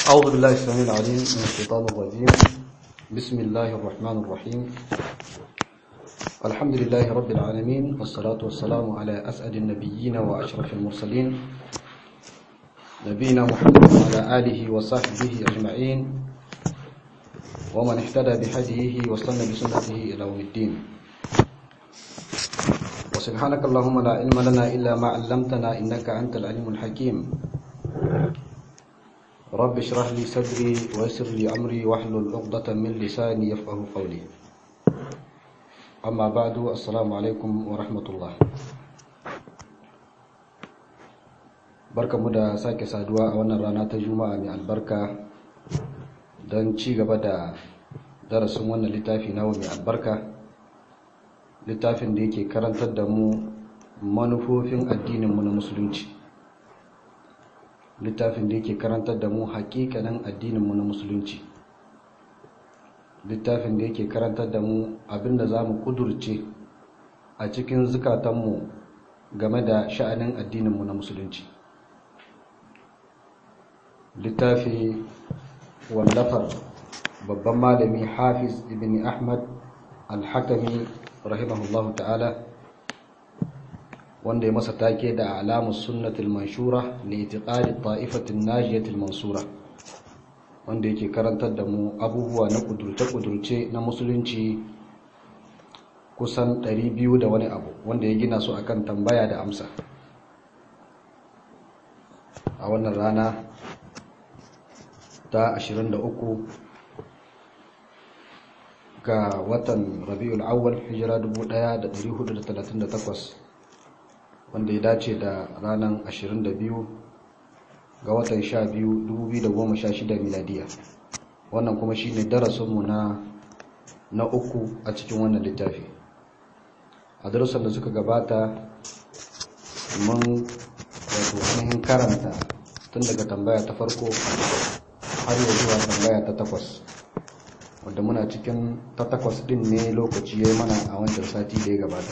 أعوذ بالله السميع العليم من الشيطان الرجيم بسم الله الرحمن الرحيم الحمد لله رب العالمين والصلاة والسلام على أسعد النبيين وأشرف المرسلين نبينا محمد وعلى آله وصحبه أجمعين ومن اهتدى بهديه واستنى بسنته إلى يوم الدين وسبحانك اللهم لا علم لنا إلا ما علمتنا إنك أنت العليم الحكيم رب اشرح لي صدري ويسر لي أمري واحلل عقدة من لساني يفقه قولي أما بعد السلام عليكم ورحمة الله barka mu da sake saduwa a wannan rana ta juma'a mai albarka don ci gaba da darasin wannan littafi nawa mai albarka littafin da yake karantar da mu manufofin addininmu na musulunci littafin da yake karantar da mu hakikanin addininmu na musulunci littafin da yake karantar da mu abinda za mu kudurce a cikin zukatanmu game da sha'anin addininmu na musulunci littafi wallafar babban malami hafiz ibn ahmad al-hakami rahimahullahu ta'ala wanda ya masa take da alamus sunnatul manshura li itiqadi ta'ifatin najiyatil mansura wanda yake karantar da mu abubuwa na kudurce-kudurce na musulunci kusan 200 da wani abu wanda ya gina su akan tambaya da amsa a wannan rana ta 23 ga watan rabiul awwal hijira 1438 wanda ya dace da ranar 22 ga watan 12 2016 miladiya wannan kuma shi ne darasinmu na na uku a cikin wannan littafi a darasin da suka gabata mun wato ainihin karanta tun daga tambaya ta farko har yau zuwa tambaya ta takwas wadda muna cikin ta takwas din ne lokaci ya yi mana a wancan sati da ya gabata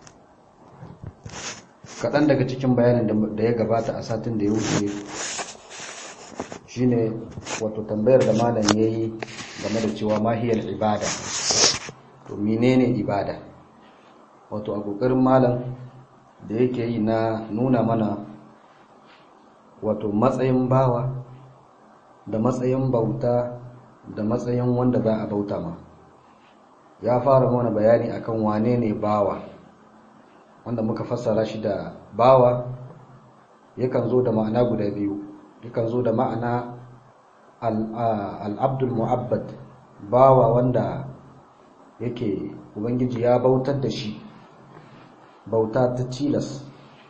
kaɗan daga cikin bayanin da ya gabata a satin da ya wuce shine wato tambayar da malam ya yi game da cewa mahiyar ibada to menene ibada wato a ƙoƙarin malam da yake yi na nuna mana wato matsayin bawa da matsayin bauta da matsayin wanda za a bauta ma ya fara mana bayani akan wane ne bawa wanda muka fassara shi da bawa yakan zo da ma'ana guda biyu yakan zo da ma'ana al'abdul mu'abbad bawa wanda yake ubangiji ya bautar da shi bauta ta tilas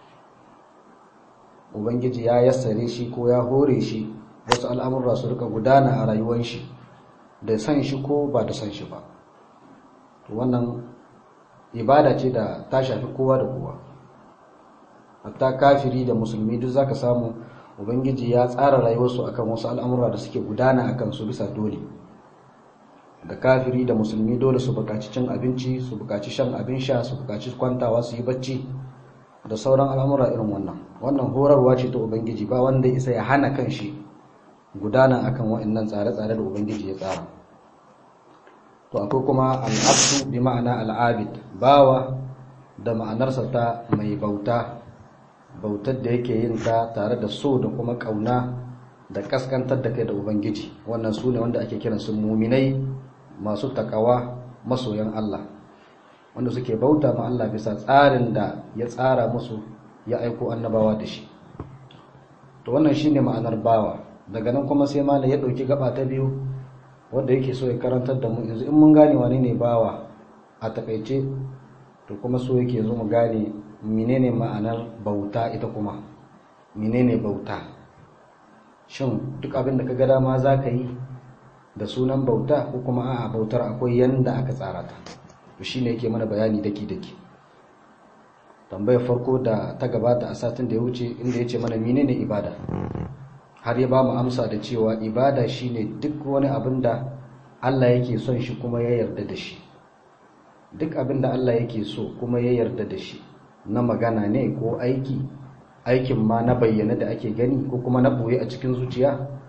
ubangiji ya yassare shi ko ya hore shi wasu al'amurra su rika gudana a rayuwar shi da san shi ko ba da san shi ba wannan ibada ce da ta shafi kowa da kowa hatta kafiri da musulmi duk zaka samu ubangiji ya tsara rayuwarsu akan wasu al'amura da suke gudana akan su bisa dole da kafiri da musulmi dole su bukaci cin abinci su bukaci shan abin sha su bukaci kwantawa su yi bacci da sauran al'amura irin wannan wannan horarwa ce ta ubangiji ba wanda isa ya hana kan shi gudana akan waɗannan tsare-tsare da ubangiji ya tsara to akwai kuma al'abdu bi ma'ana al'abid bawa da ma'anarsa ta mai bauta bautar da yake yin ta tare da so da kuma kauna da kaskantar da kai da ubangiji wannan su ne wanda ake kiran su muminai masu takawa masoyan Allah wanda suke bauta ma Allah bisa tsarin da ya tsara musu ya aiko annabawa da shi to wannan shine ma'anar bawa daga nan kuma sai malam ya dauki gaba ta biyu wanda yake so ya karantar da mu yanzu in mun gane wane ne bawa a takaice to kuma so yake zo mu gane menene ma'anar bauta ita kuma menene bauta shin duk abin da ka ga dama za ka yi da sunan bauta ko kuma a'a bautar akwai yanda aka tsara ta to shine yake mana bayani daki daki tambayar farko da ta gabata a satin da ya wuce inda ya ce mana menene ibada har ya ba mu amsa da cewa ibada shine duk wani abin da Allah yake son shi kuma ya yarda da shi duk abin da Allah yake so kuma ya yarda da shi na magana ne ko aiki aikin ma na bayyana da ake gani ko kuma na boye a cikin zuciya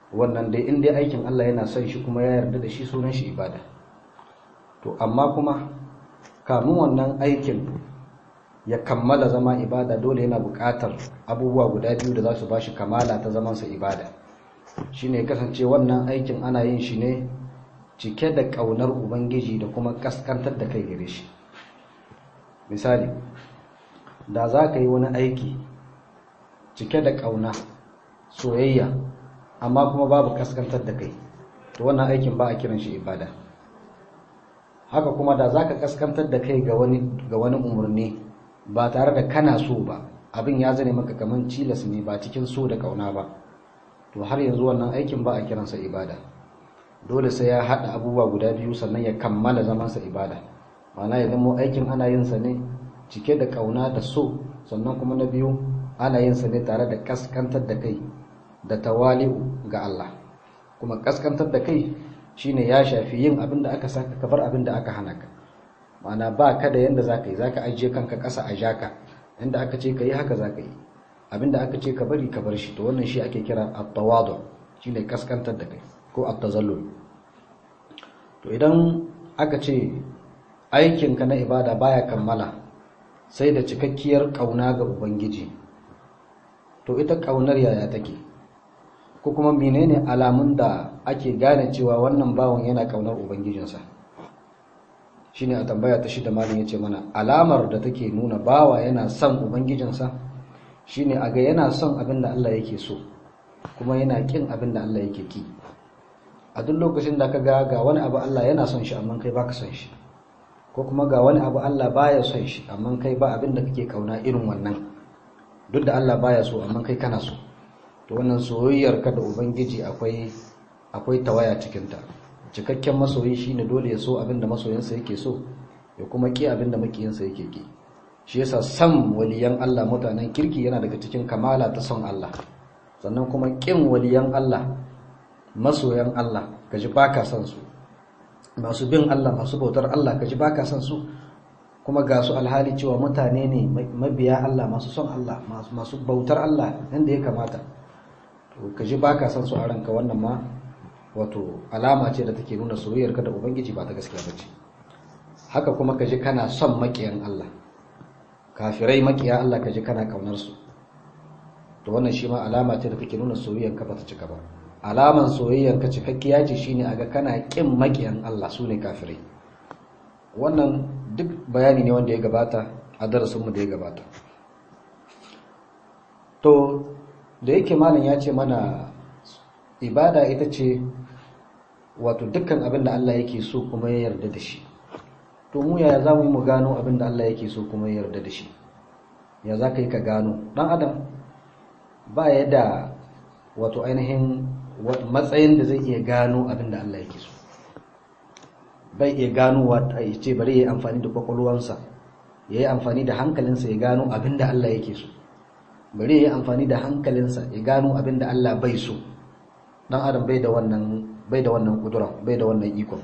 wannan dai in dai aikin Allah yana son shi kuma ya yarda da shi sunan shi ibada to amma kuma kamun wannan aikin ya kammala zama ibada dole yana buƙatar abubuwa guda biyu da za su bashi kamala ta zamansa ibada shine kasance wannan aikin ana yin shi ne cike da ƙaunar ubangiji da kuma ƙasƙantar da kai gare shi misali da za ka yi wani aiki cike da ƙauna soyayya amma kuma babu ƙasƙantar da kai to wannan aikin ba a kiran shi ibada haka kuma da za ka ƙasƙantar da kai ga wani umarni ba tare da kana so ba abin ya zane maka kaman cilas ne ba cikin so da ƙauna ba to har yanzu wannan aikin ba a kiransa ibada dole sai ya haɗa abubuwa guda biyu sannan ya kammala zamansa ibada ma'ana ya zama aikin ana yin sa ne cike da ƙauna da so sannan kuma na biyu ana yin sa ne tare da kaskantar da kai da tawali'u ga Allah kuma kaskantar da kai shine ya shafi yin abin da aka saka kabar abin da aka hana ka ma'ana ba ka da yanda zaka yi zaka ajiye kanka ƙasa a jaka inda aka ce ka yi haka zaka yi abin da aka ce ka bari ka bar shi to wannan shi ake kira at-tawadu shine kaskantar da kai ko at-tazallul to idan aka ce aikinka na ibada baya kammala sai da cikakkiyar kauna ga ubangiji to ita kaunar yaya take ko kuma menene alamun da ake gane cewa wannan bawon yana kaunar ubangijinsa shine a tambaya ta shida malin yace mana alamar da take nuna bawa yana son ubangijinsa shine a ga yana son abin da Allah yake so kuma yana kin abin da Allah yake ki a duk lokacin da ka ga ga wani abu Allah yana son shi amma kai baka son shi ko kuma ga wani abu Allah baya son shi amma kai ba abin da kake kauna irin wannan duk da Allah baya so amma kai kana so to wannan soyayyar ka da ubangiji akwai akwai tawaya cikin ta cikakken masoyi shine dole ya so abin da masoyinsa yake so ya kuma ki abin da makiyinsa yake ki shi yasa san waliyan Allah mutanen kirki yana daga cikin kamala ta son Allah sannan kuma kin waliyan Allah masoyan Allah kaji baka son su masu bin Allah masu bautar Allah kaji baka son su kuma ga su alhali cewa mutane ne mabiya Allah masu son Allah masu bautar Allah inda ya kamata to kaji baka son su a ranka wannan ma wato alama ce da take nuna soyayyar ka da ubangiji ba ta gaskiya bace haka kuma kaji kana son makiyan Allah kafirai makiya Allah kaji kana kaunar su to wannan shi ma alama ce da take nuna soyayyar ka ba ta cika ba alaman soyayyar ka cikakkiya ce shine aga kana kin makiyan Allah sune kafirai wannan duk bayani ne wanda ya gabata a darasin mu da ya gabata to da yake malam ya ce mana ibada ita ce wato dukkan abin da Allah yake so kuma ya yarda da shi to mu yaya za mu yi mu gano abin da Allah yake so kuma ya yarda da shi ya za ka yi ka gano ɗan adam ba ya da wato ainihin matsayin da zai iya gano abin da Allah yake so bai iya gano wata ya ce bari ya yi amfani da kwakwalwansa ya yi amfani da hankalinsa ya gano abin da Allah yake so bari ya yi amfani da hankalinsa ya gano abin da Allah bai so dan adam bai da wannan bai da wannan kudura bai da wannan ikon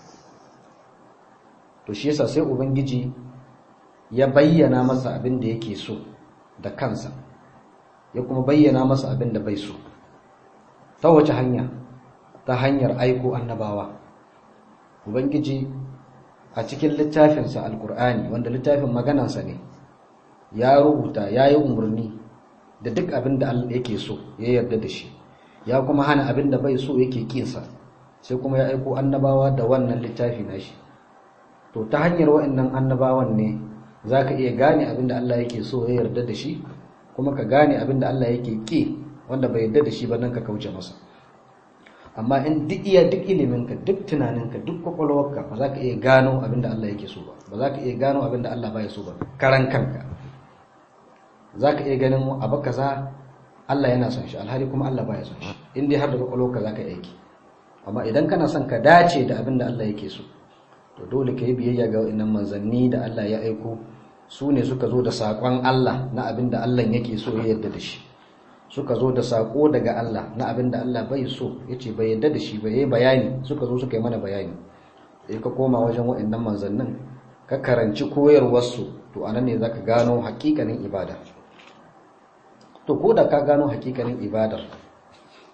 to shi yasa sai ubangiji ya bayyana masa abin da yake so da kansa ya kuma bayyana masa abin da bai so ta wace hanya ta hanyar aiko annabawa ubangiji a cikin littafinsa alkur'ani wanda littafin maganansa ne ya rubuta ya yi umarni da duk abin da Allah yake so ya yarda da shi ya kuma hana abin da bai so yake kinsa sai kuma ya aiko annabawa da wannan littafi nashi to ta hanyar wa'annan annabawan ne zaka iya gane abin da Allah yake so ya yarda da shi kuma ka gane abin da Allah yake ki wanda bai yarda da shi ba nan ka kauce masa amma in duk iya duk iliminka duk tunaninka duk kwakwalwarka ba za ka iya gano abin da Allah yake so ba ba za ka iya gano abin da Allah baya so ba karan kanka za ka iya ganin abu kaza Allah yana son shi alhali kuma Allah baya son shi in dai har da kwakwalwarka za ka aiki amma idan kana son ka dace da abin da Allah yake so to dole ka yi biyayya ga wa'annan manzanni da Allah ya aiko su ne suka zo da saƙon Allah na abin da Allah yake so ya yarda da shi suka zo da saƙo daga Allah na abin da Allah bai so ya ce bai yarda da shi bai yi bayani suka zo suka yi mana bayani sai ka koma wajen wa'annan manzannin ka karanci koyarwarsu to anan ne zaka gano hakikanin ibada to ko da ka gano hakikanin ibadar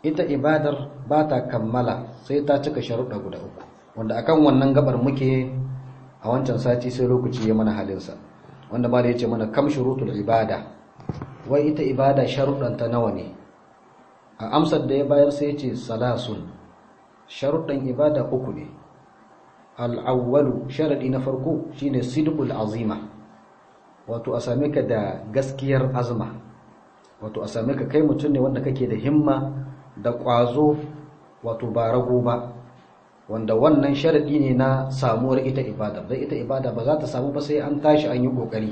ita ibadar ba ta kammala sai ta cika sharuɗa guda uku wanda akan wannan gabar muke a wancan sati sai lokaci ya mana halinsa wanda ma da ya ce mana kam shurutul ibada wai ita ibada sharuɗanta nawa ne a amsar da ya bayar sai ce salasun sharuɗan ibada uku ne al'awwalu sharaɗi na farko shine sidqul azima wato a same ka da gaskiyar azma wato a same ka kai mutum ne wanda kake da himma da ƙwazo wato ba rago ba wanda wannan sharaɗi ne na samuwar ita ibada don ita ibada ba za ta samu ba sai an tashi an yi ƙoƙari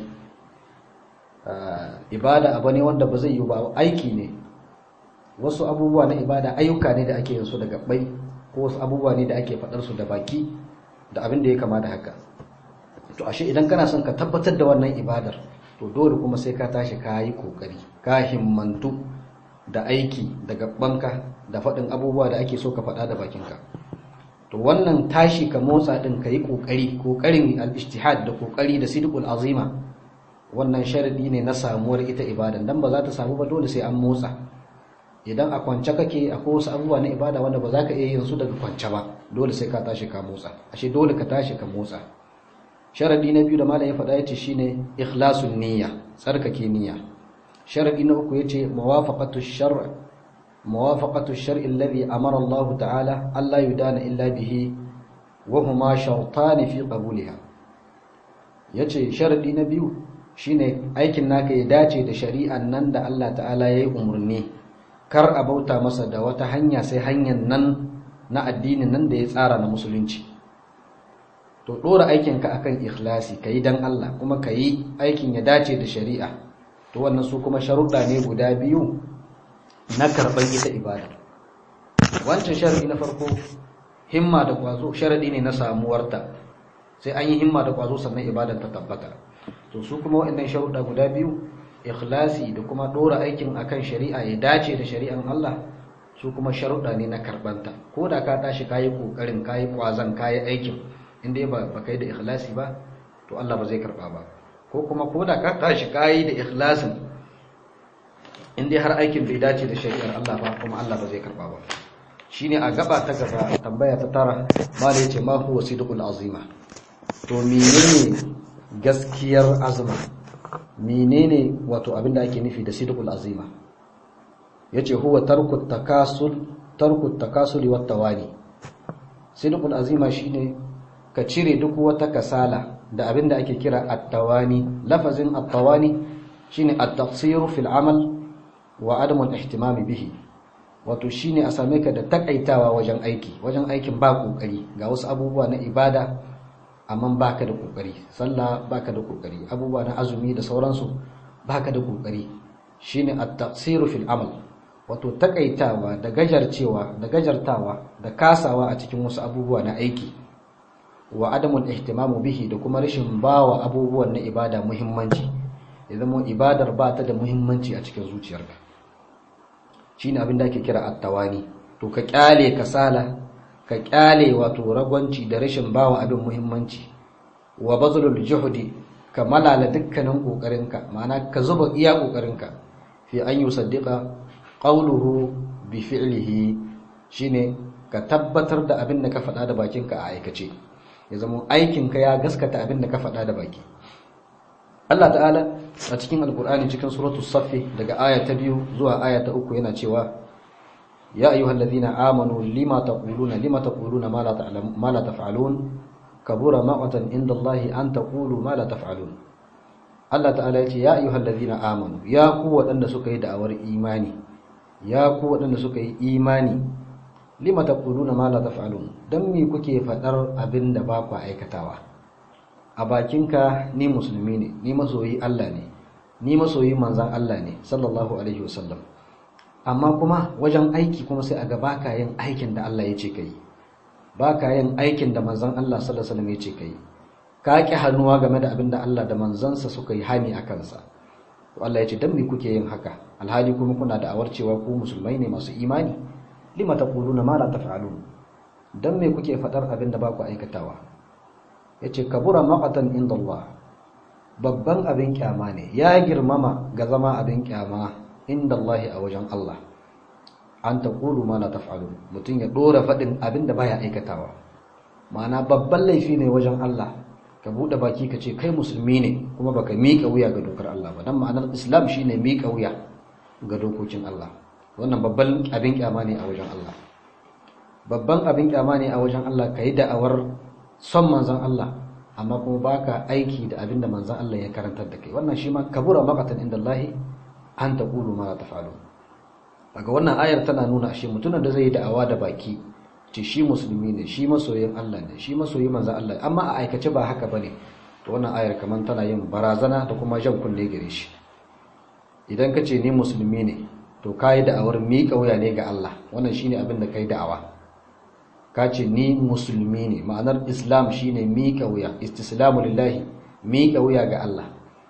ibada abu ne wanda ba zai yi ba aiki ne wasu abubuwa na ibada ayyuka ne da ake yin su da gabbai ko wasu abubuwa ne da ake faɗar su da baki da abin da ya kama da haka to ashe idan kana son ka tabbatar da wannan ibadar to dole kuma sai ka tashi ka yi kokari ka himmantu da aiki da gabbanka da faɗin abubuwa da ake so ka faɗa da bakinka to wannan tashi ka motsa din ka yi kokari kokarin al-ijtihad da kokari da sidqul azima wannan sharadi ne na samuwar ita ibadan dan ba za ta samu ba dole sai an motsa idan a kwance kake akwai wasu abubuwa na ibada wanda ba za ka iya yin su daga kwance ba dole sai ka tashi ka motsa ashe dole ka tashi ka motsa sharadi na biyu da malam ya faɗa yace shine ikhlasun niyya tsarkake niyya sharadi na uku yace muwafaqatu shar' muwafaqatu shar'i alladhi amara Allah ta'ala alla yudana illa bihi wa huma shartan fi qabuliha yace sharadi na biyu shine aikin naka ya dace da shari'an nan da Allah ta'ala yayi umurni kar a bauta masa da wata hanya sai hanyar nan na addinin nan da ya tsara na musulunci to dora aikinka akan ikhlasi kayi dan Allah kuma kayi aikin ya dace da shari'a to wannan su kuma sharuɗa ne guda biyu na karɓar ita ibada wancan sharadi na farko himma da kwazo sharadi ne na samuwarta sai an yi himma da kwazo sannan ibadar ta tabbata to su kuma waɗannan sharuɗa guda biyu ikhlasi da kuma dora aikin akan shari'a ya dace da shari'an Allah su kuma sharuɗa ne na karbanta ko da ka tashi kayi kokarin kayi kwazan kayi aikin inda ba ba kai da ikhlasi ba to Allah ba zai karba ba ko kuma ko da ka tashi kayi da ikhlasin inda har aikin bai dace da shari'ar Allah ba kuma Allah ba zai karba ba shine a gaba ta gaba tambaya ta tara mala yace ma huwa sidqul azima to menene gaskiyar azma menene wato abinda ake nufi da sidqul azima yace huwa tarku takasul tarku takasuli wat tawani sidqul azima shine ka cire duk wata kasala da abinda ake kira at-tawani lafazin at-tawani shine at-taqsir fil amal wa adam al-ihtimam bihi wato shine a same ka da takaitawa wajen aiki wajen aikin ba kokari ga wasu abubuwa na ibada amma baka da kokari sallah baka da kokari abubuwa na azumi da sauransu baka da kokari shine at-taqsiru fil amal wato takaitawa da gajarcewa da gajartawa da kasawa a cikin wasu abubuwa na aiki wa adamul ihtimamu bihi da kuma rashin bawa abubuwan na ibada muhimmanci idan mu ibadar ba ta da muhimmanci a cikin zuciyarka shine abin da ake kira at-tawani to ka kyale kasala ka kyale wato ragwanci da rashin bawa abin muhimmanci wa bazlul juhdi ka malala dukkanin kokarinka ma'ana ka zuba iya kokarinka fi an yusaddiqa qawluhu bi fi'lihi shine ka tabbatar da abin da ka faɗa da bakinka a aikace ya zama aikinka ya gaskata abin da ka faɗa da baki Allah ta'ala a cikin alkur'ani cikin suratul saffi daga aya ta biyu zuwa aya ta uku yana cewa ya ayyuhal ladhina amanu lima taquluna lima taquluna ma la ta'lamun ma la taf'alun kabura maqatan inda Allah an taqulu ma la taf'alun Allah ta'ala ya ce ya ayyuhal ladhina amanu ya ku waɗanda suka yi da'awar imani ya ku waɗanda suka yi imani lima taquluna ma la taf'alun dan me kuke fadar abin da ba ku aikatawa a bakinka ni musulmi ne ni masoyi Allah ne ni masoyi manzan Allah ne sallallahu alaihi wasallam amma kuma wajen aiki kuma sai a ga baka yin aikin da Allah ya ce kai baka yin aikin da manzan Allah sallallahu alaihi wasallam ya ce kai ka ki hannuwa game da abin da Allah da manzansa suka yi hani a kansa to Allah ya ce dan me kuke yin haka alhali kuma kuna da awar cewa ku musulmai ne masu imani lima taquluna ma la taf'alun dan me kuke fadar abin da ba ku aikatawa yace kabura maqatan inda Allah babban abin kyama ne ya girmama ga zama abin kyama inda Allah a wajen Allah an taqulu ma la taf'alun mutum ya dora fadin abinda baya aikatawa ma'ana babban laifi ne wajen Allah ka bude baki ka ce kai musulmi ne kuma baka miƙa wuya ga dokar Allah ba dan ma'anar Islam shine miƙa wuya ga dokokin Allah wannan babban abin kyama ne a wajen Allah babban abin kyama ne a wajen Allah kai da'awar son manzon Allah amma kuma baka aiki da abin da manzon Allah ya karantar da kai wannan shi ma kabura maqatan inda Allah an taqulu ma la taf'alun daga wannan ayar tana nuna shi mutumin da zai yi da'awa da baki ce shi musulmi ne shi masoyin Allah ne shi masoyin manzon Allah amma a aikace ba haka bane to wannan ayar kaman tana yin barazana da kuma jan kunne gare shi idan ka ce ni musulmi ne to kai da'awar miƙa wuya ne ga Allah wannan shine abin da kai da'awa ka ce ni musulmi ne ma'anar islam shine miƙa wuya istislamu lillahi miƙa wuya ga Allah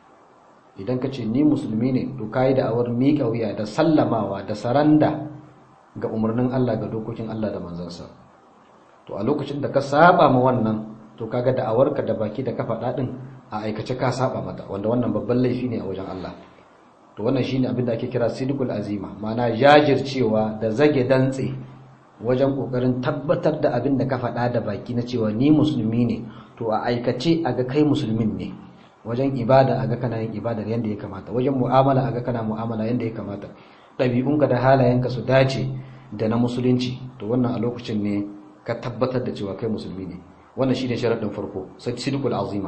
idan ka ce ni musulmi ne to kai da awar miƙa wuya da sallamawa da saranda ga umarnin Allah ga dokokin Allah da manzansa to a lokacin da ka saba ma wannan to kaga da awarka da baki da ka faɗa din a aikace ka saba mata wanda wannan babban laifi ne a wajen Allah to wannan shine abin da ake kira sidqul azima ma'ana jajircewa da zage dantse wajen kokarin tabbatar da abin da ka faɗa da baki na cewa ni musulmi ne to a aikace a ga kai musulmin ne wajen ibada a ga kana yin ibadar yadda ya kamata wajen mu'amala a ga kana mu'amala yadda ya kamata ɗabi'unka da halayenka su dace da na musulunci to wannan a lokacin ne ka tabbatar da cewa kai musulmi ne wannan shine sharaɗin farko sai sidqul azima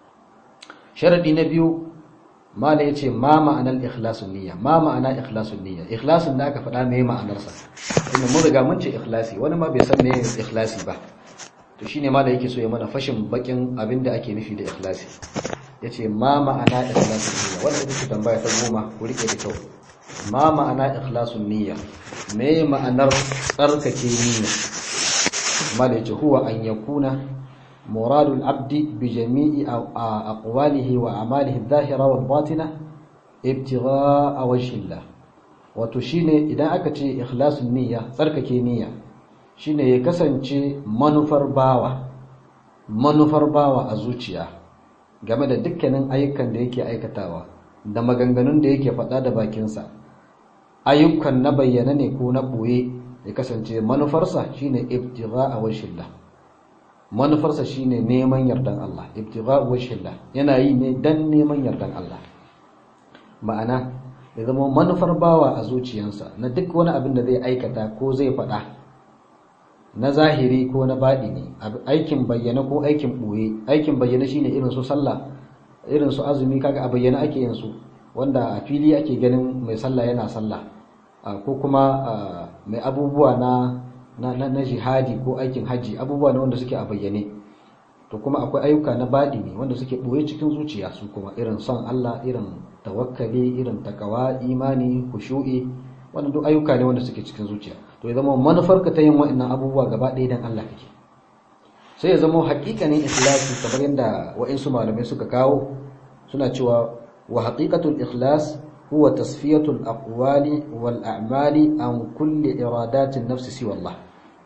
sharaɗi na biyu mala ya ce ma ma'anar ikhlasun niyya ma ma'ana ikhlasun niyya ikhlasun da aka faɗa mai ma'anarsa inda mun riga mun ce ikhlasi wani ma bai san me ikhlasi ba to shine mala yake so ya mana fashin bakin abin da ake nufi da ikhlasi yace ma ma'ana ikhlasun niyya wanda ita tambaya ta goma ku rike da kyau ma ma'ana ikhlasun niyya me ma'anar tsarkake niyya mala yace huwa an yakuna مراد العبد بجميع أقواله وأعماله الظاهرة والباطنة ابتغاء وجه الله وتشيني إذا أكتي إخلاص النية تركك نية shine ya kasance manufar bawa manufar bawa a zuciya game da dukkanin ayyukan da yake aikatawa da maganganun da yake faɗa da bakinsa ayyukan na bayyana ne ko na ɓoye ya kasance manufarsa shine ibtigha a washillah manufarsa shine neman yardan Allah ibtigha'u wajhillah yana yi ne dan neman yardan Allah ma'ana ya zama manufar bawa a zuciyarsa na duk wani abin da zai aikata ko zai faɗa na zahiri ko na baɗi ne aikin bayyana ko aikin ɓoye aikin bayyana shine irin su sallah irin su azumi kaga a bayyana ake yin su wanda a fili ake ganin mai sallah yana sallah ko kuma mai abubuwa na na, na, na jihadi ko aikin hajji abubuwa ne wanda suke a bayyane to kuma akwai ayyuka na baɗi ne wanda suke ɓoye cikin zuciya su kuma irin son Allah irin tawakkali irin takawa imani kushu'i wannan duk ayyuka ne wanda suke cikin zuciya to ya zama manufarka ta yin wa'annan abubuwa gaba ɗaya dan Allah kake sai ya zama haƙiƙanin ikhlasi kamar yadda wa'insu malamai suka kawo suna cewa wa haqiqatul ikhlas huwa tasfiyatul aqwali wal a'mali an kulli iradatin nafsi siwa Allah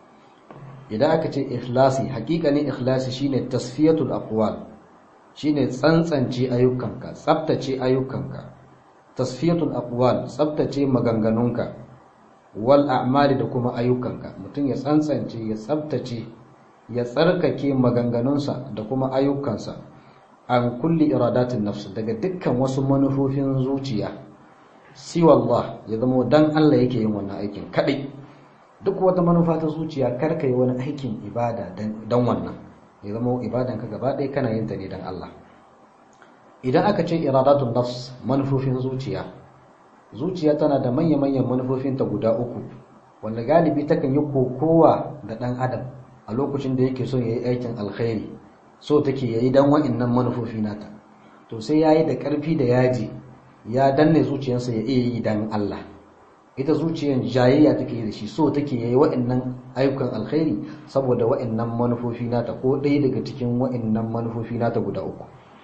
idan aka ce ikhlasi hakikanin ikhlasi shine tasfiyatul aqwal shine tsantsance ayyukanka tsaftace ayyukanka tasfiyatul aqwal tsaftace maganganunka wal a'mali da kuma ayyukanka mutum ya tsantsance ya tsaftace ya tsarkake maganganunsa da kuma ayyukansa an kulli iradatin nafs daga dukkan wasu manufofin zuciya siwa Allah ya zama dan Allah yake yin wannan aikin kadai duk wata manufa ta zuciya kar ka yi wani aikin ibada don wannan ya zama ibadan ka gaba ɗaya kana yin ta ne don Allah idan aka ce iradatun nafs manufofin zuciya zuciya tana da manya-manyan manufofin ta guda uku wanda galibi takan yi kokowa da ɗan adam a lokacin da yake so ya yi aikin alkhairi so take ya yi don wa'innan manufofi nata to sai ya yi da ƙarfi da yaji ya danne zuciyarsa ya iya yi don Allah ita zuciyar jayayya take da shi so take yayi wa'annan ayyukan alkhairi saboda wa'annan manufofi nata ko ɗaya daga cikin wa'annan manufofi nata guda uku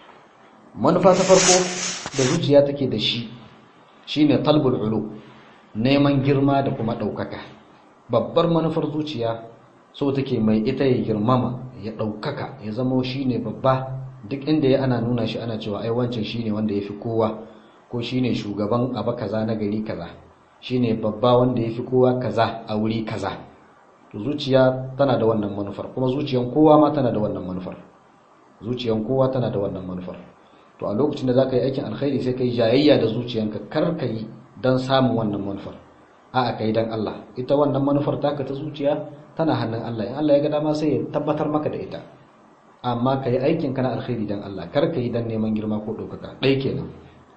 manufa ta farko da zuciya take da shi shine talbul ulu neman girma da kuma ɗaukaka babbar manufar zuciya so take mai ita ya girmama ya ɗaukaka ya zama shine babba duk inda ya ana nuna shi ana cewa ai wancan shine wanda ya fi kowa ko shine shugaban abu kaza na gari kaza shine babba wanda yafi kowa kaza a wuri kaza to zuciya tana da wannan manufar kuma zuciyan kowa ma tana da wannan manufar zuciyan kowa tana da wannan manufar to a lokacin da zaka yi aikin alkhairi sai kai jayayya da zuciyanka kar ka yi dan samun wannan manufar a'a kai dan Allah ita wannan manufar taka ta zuciya tana hannun Allah in Allah ya ga dama sai ya tabbatar maka da ita amma ka yi aikin ka na alkhairi dan Allah kar ka yi dan neman girma ko ɗaukaka ɗai kenan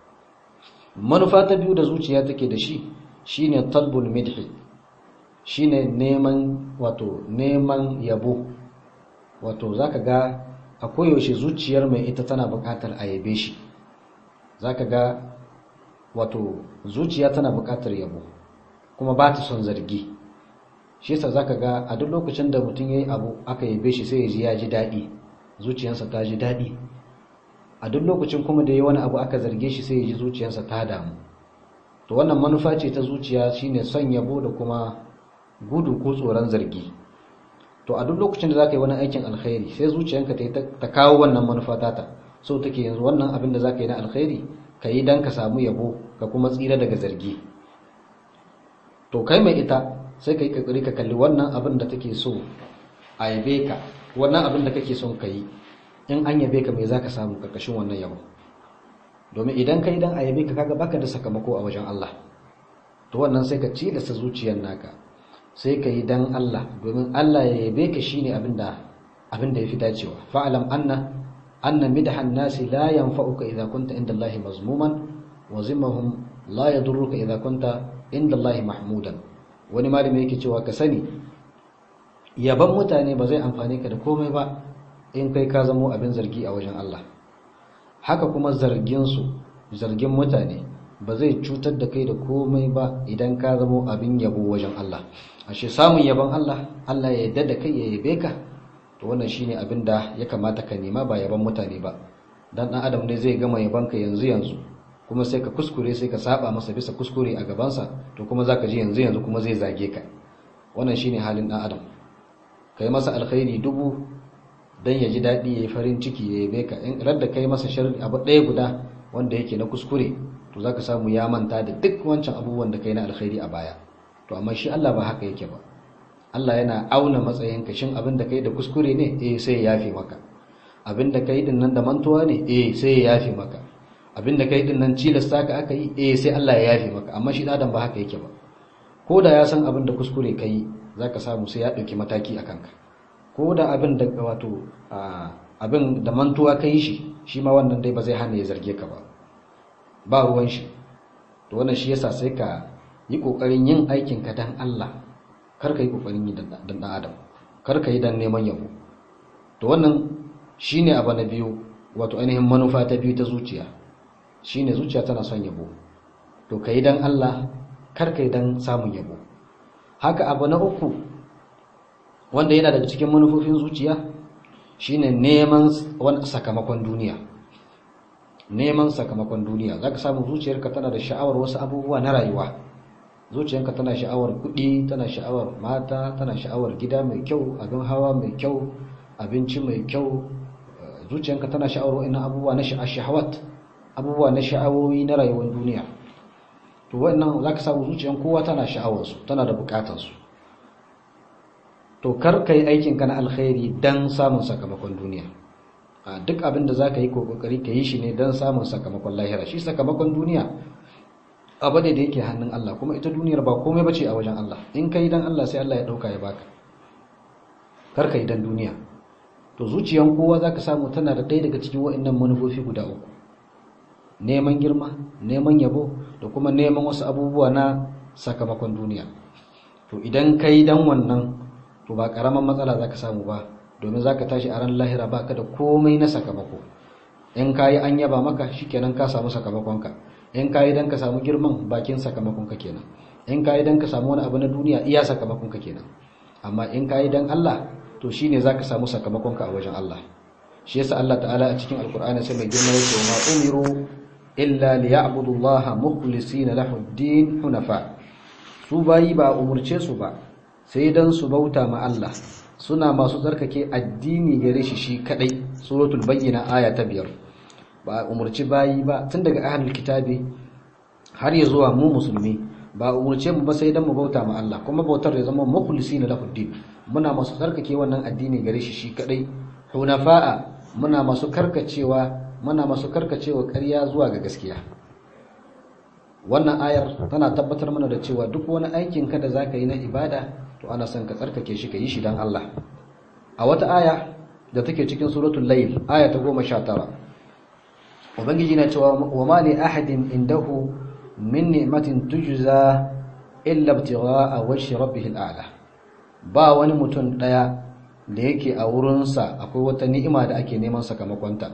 manufa ta biyu da zuciya take da shi shine talbul midhi shine neman wato neman yabo wato zaka ga a koyaushe zuciyar mai ita tana buƙatar a yabe shi zaka ga wato zuciya tana buƙatar yabo kuma ba ta son zargi shi yasa zaka ga a duk lokacin da mutum yayi abu aka yabe shi sai ya ji ya ji daɗi zuciyarsa ta ji daɗi a duk lokacin kuma da yayi wani abu aka zarge shi sai ya ji zuciyarsa ta damu to wannan manufa ce ta zuciya shine son yabo da kuma gudu ko tsoron zargi to a duk lokacin da zaka yi wani aikin alkhairi sai zuciyanka ta kawo wannan manufa tata so take yanzu wannan abin da zaka yi na alkhairi ka yi dan ka samu yabo ka kuma tsira daga zargi to kai mai ita sai ka yi kakari ka kalli wannan abin da take so a yabe ka wannan abin da kake son ka yi in an yabe ka mai za ka samu karkashin wannan yabo domin idan ka yi dan a yabe ka kaga baka da sakamako a wajen Allah to wannan sai ka ci da sa zuciyar naka sai ka yi dan Allah domin Allah ya yabe ka shine abin da abin da yafi dacewa fa'alam anna anna midhan nasi la yanfa'uka idza kunta inda Allah mazmuman wa zimmahum la yadurruka idza kunta inda Allah mahmudan wani malami yake cewa ka sani yaban mutane ba zai amfane ka da komai ba in kai ka zamo abin zargi a wajen Allah haka kuma zargin su zargin mutane ba zai cutar da kai da komai ba idan ka zamo abin yabo wajen Allah ashe samun yabon Allah Allah ya yarda da kai ya yabe ka to wannan shine abin da ya kamata ka nema ba yaban mutane ba dan dan adam ne zai gama yaban ka yanzu yanzu kuma sai ka kuskure sai ka saba masa bisa kuskure a gabansa to kuma zaka ji yanzu yanzu kuma zai zage ka wannan shine halin dan adam kai masa alkhairi dubu dan ya ji dadi yayi farin ciki ya yabe ka in radda kai masa sharri abu ɗaya guda wanda yake na kuskure to zaka samu ya manta da duk wancan abubuwan da kai na alkhairi a baya to amma shi Allah ba haka yake ba Allah yana auna matsayin ka shin abin da kai da kuskure ne eh sai ya yafe maka abin da kai din nan da mantuwa ne eh sai ya yafe maka abin da kai din nan cilasta ka aka yi eh sai Allah ya yafe maka amma shi adam ba haka yake ba ko da ya san abin da kuskure kai zaka samu sai ya dauki mataki a kanka ko da abin da wato abin da mantuwa kai shi shi ma wannan dai ba zai hana ya zarge ka ba ba ruwan shi to wannan shi yasa sai ka yi kokarin yin aikin ka dan Allah kar ka yi kokarin yi dan dan adam kar ka yi dan neman yabo to wannan shine abu na biyu wato ainihin manufa ta biyu ta zuciya shine zuciya tana son yabo to ka yi dan Allah kar ka yi dan samun yabo haka abu na uku wanda yana daga cikin manufofin zuciya shine neman wani sakamakon duniya neman sakamakon duniya zaka samu zuciyarka tana da sha'awar wasu abubuwa na rayuwa zuciyarka tana sha'awar kuɗi tana sha'awar mata tana sha'awar gida mai kyau abin hawa mai kyau abinci mai kyau zuciyarka tana sha'awar wa'annan abubuwa na shahawat abubuwa na sha'awoyi na rayuwar duniya to wannan zaka samu zuciyar kowa tana sha'awar su tana da bukatar su to kar kai aikin ka na alkhairi dan samun sakamakon duniya a duk abin da zaka yi ko kokari ka yi shi ne dan samun sakamakon lahira shi sakamakon duniya abu ne da yake hannun Allah kuma ita duniyar ba komai bace a wajen Allah in kai dan Allah sai Allah ya dauka ya baka kar kai dan duniya to zuciyan kowa zaka samu tana da ɗaya daga cikin waɗannan manufofi guda uku neman girma neman yabo da kuma neman wasu abubuwa na sakamakon duniya to idan kai dan wannan to ba karaman matsala zaka samu ba domin zaka tashi a ran lahira baka da komai na sakamako in kayi an yaba maka shikenan ka samu sakamakonka in kayi dan ka samu girman bakin sakamakonka kenan in kayi dan ka samu wani abu na duniya iya sakamakonka kenan amma in kayi dan Allah to shine zaka samu sakamakonka a wajen Allah shi yasa Allah ta'ala a cikin alkur'ani sai mai girma yake ma umiru illa liya'budu Allah mukhlisina lahu ad-din hunafa su bayi ba umurce su ba sai dan su bauta ma Allah suna masu tsarkake addini gare shi shi kadai suratul bayyina aya ta biyar ba umurci bayi ba tun daga ahlul kitabi har ya zuwa mu musulmi ba umurce mu ba sai dan mu bauta ma Allah kuma bautar ya zama mukhlisina lahu din muna masu tsarkake wannan addini gare shi shi kadai hunafa'a muna masu karkacewa muna masu karkacewa ƙarya zuwa ga gaskiya wannan ayar tana tabbatar mana da cewa duk wani aikin ka da zaka yi na ibada to ana son ka tsarkake shi ka yi shi dan Allah a wata aya da take cikin suratul layl aya ta 19 ubangiji na cewa wa ma li ahadin indahu min ni'matin tujza illa ibtigha'a wajhi rabbih al'ala ba wani mutum daya da yake a wurinsa akwai wata ni'ima da ake neman sakamakonta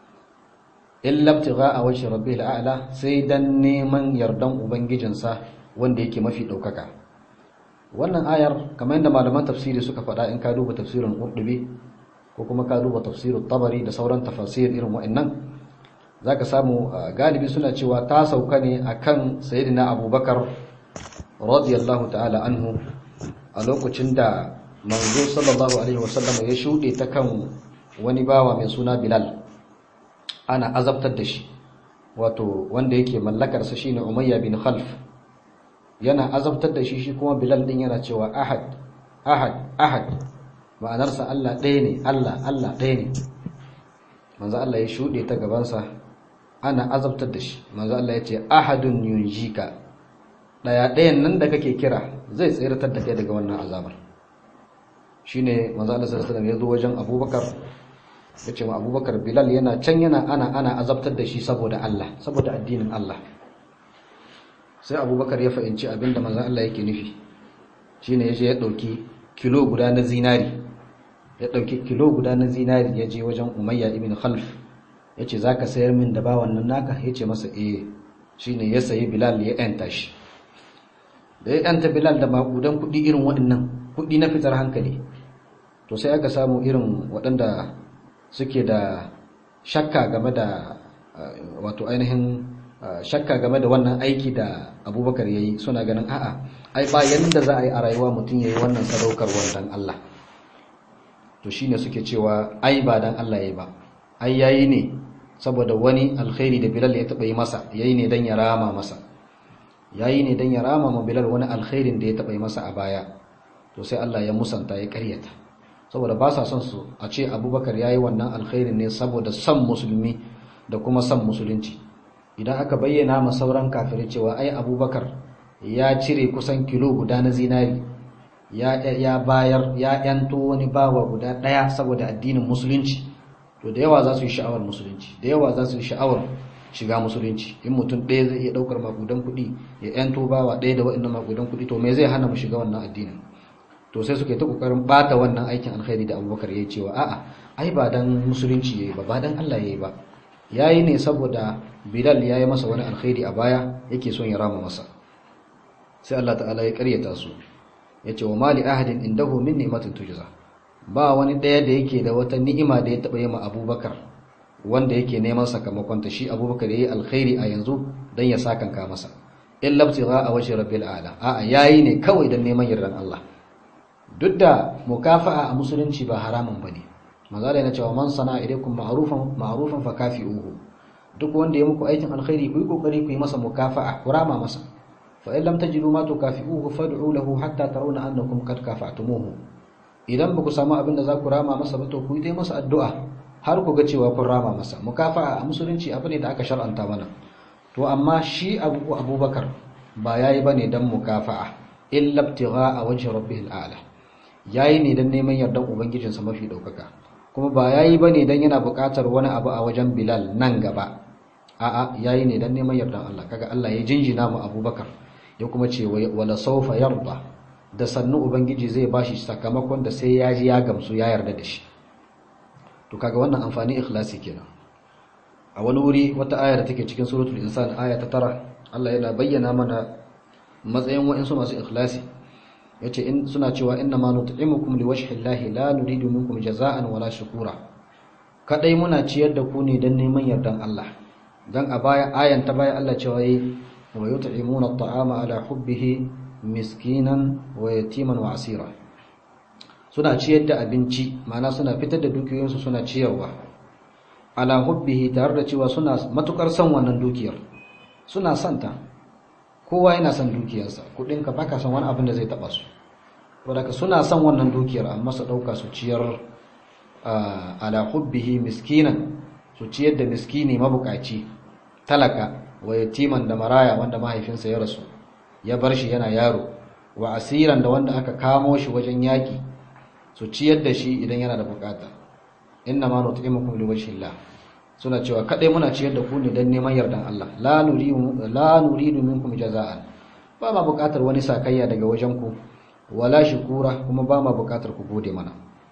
illa ibtigha'a wajhi rabbih al'ala sai dan neman yardan ubangijinsa wanda yake mafi daukaka wannan ayar kamar yadda malaman tafsiri suka faɗa in ka duba tafsirin Qurtubi ko kuma ka duba tafsirin Tabari da sauran tafasir irin wa'annan zaka samu galibi suna cewa ta sauka ne akan sayyidina Abubakar radiyallahu ta'ala anhu a lokacin da manzo sallallahu alaihi wasallam ya shude ta kan wani bawa mai suna Bilal ana azabtar da shi wato wanda yake mallakar sa shine Umayya bin Khalf yana azabtar da shi shi kuma Bilal din yana cewa ahad ahad ahad ma'anarsa Allah ɗaya ne Allah Allah ɗaya ne manzo Allah ya shude ta gabansa ana azabtar da shi manzo Allah ya ce ahadun yunjika daya ɗayan nan da kake kira zai tsiratar da kai daga wannan azabar shine manzo Allah sallallahu alaihi wasallam ya zo wajen Abubakar ya ce wa Abubakar Bilal yana can yana ana ana azabtar da shi saboda Allah saboda addinin Allah sai Abubakar ya fahimci abinda manzo Allah yake nufi shine yaje ya dauki kilo guda na zinari ya dauki kilo guda na zinari ya je wajen Umayya ibn Khalf yace zaka sayar min da bawan nan naka yace masa eh shine ya sayi Bilal ya yanta shi da ya yanta Bilal da makudan kuɗi irin waɗannan kuɗi na fitar hankali to sai aka samu irin waɗanda suke da shakka game da wato ainihin shakka game da wannan aiki da abubakar ya yi suna ganin a'a ai ba yadda za a yi a rayuwa mutum ya yi wannan sadaukarwar dan Allah to shi ne suke cewa ai ba dan Allah ya yi ba ai ya yi ne saboda wani alkhairi da bilal ya taɓa yi masa ya yi ne don ya rama masa ya yi ne don ya rama ma bilal wani alkhairin da ya taɓa yi masa a baya to sai Allah ya musanta ya karyata saboda ba sa son su a ce abubakar ya yi wannan alkhairin ne saboda son musulmi da kuma son musulunci idan aka bayyana ma sauran kafirai cewa ai abubakar ya cire kusan kilo guda na zinari ya, ya bayar ya yanto wani bawa guda ɗaya saboda addinin musulunci to da yawa za su yi sha'awar musulunci da yawa za su yi sha'awar shiga musulunci in mutum ɗaya zai iya ɗaukar makudan kuɗi ya yanto bawa ɗaya da waɗannan makudan kuɗi to me zai hana mu shiga wannan addinin to sai suke ta kokarin bata wannan aikin alkhairi da abubakar ya cewa a'a ai ba dan musulunci yayi ba ba dan Allah yayi ba yayi ne saboda bilal yayi masa wani alkhairi a baya yake son ya rama masa sai Allah ta'ala ya karyata su yace wa mali ahadin indahu min ni'matin tujza ba wani daya da yake da wata ni'ima da ya taba yi ma abubakar wanda yake neman sakamakon ta shi abubakar yayi alkhairi a yanzu dan ya sakanka masa illa ibtigha a wajhi rabbil ala a'a yayi ne kawai dan neman yardan Allah duk da mukafa'a a musulunci ba haramun bane mazala yana cewa man sana ilaykum ma'rufan ma'rufan fa kafi'uhu duk wanda ya muku aikin alkhairi ku yi kokari ku yi masa mukafa'a ku rama masa fa in lam tajidu ma tukafi'uhu fad'u lahu hatta tarawna annakum qad kafa'tumuhu idan ba ku samu abin da za ku rama masa ba to ku yi dai masa addu'a har ku ga cewa kun rama masa mukafa'a a musulunci abu ne da aka shar'anta mana to amma shi abu abubakar ba yayi bane dan mukafa'a illa ibtigha'a wajhi rabbihil a'la yayi ne dan neman yardan ubangijinsa mafi daukaka kuma ba yayi bane dan yana buƙatar wani abu a wajen Bilal nan gaba a'a yayi ne dan neman yardan Allah kaga Allah ya jinjina mu Abubakar ya kuma ce wala sawfa yarda da sannu ubangiji zai bashi sakamakon da sai ya ji ya gamsu ya yarda da shi to kaga wannan amfani ikhlasi kenan a wani wuri wata aya da take cikin suratul insan aya ta tara Allah yana bayyana mana matsayin wa'insu masu ikhlasi yace in suna cewa inna ma nut'imukum liwajhi llahi la nuridu minkum jaza'an wala shukura kadai muna ciyar da ku ne dan neman yardan Allah dan a baya ayan ta baya Allah cewa yi wa yut'imuna at'ama ala hubbihi miskinan wa yatiman wa asira suna ciyar da abinci ma'ana suna fitar da dukiyoyinsu suna ciyarwa ala hubbihi tare da cewa suna matukar son wannan dukiyar suna santa kowa yana son dukiyarsa kudinka baka son wani abin da zai taba su wadaka suna son wannan dukiyar amma su dauka su ciyar ala hubbihi miskinan su ciyar da miskini mabukaci talaka wa yatiman da maraya wanda mahaifinsa ya rasu ya bar shi yana yaro wa asiran da wanda aka kamo shi wajen yaki su ciyar da shi idan yana da bukata inna ma nut'imukum liwajhillah suna cewa kadai muna ciyar da ku ne dan neman yardan Allah la nuridu la nuridu minkum jaza'an ba ma bukatar wani sakayya daga wajen ku wala shukura kuma ba ma bukatar ku gode mana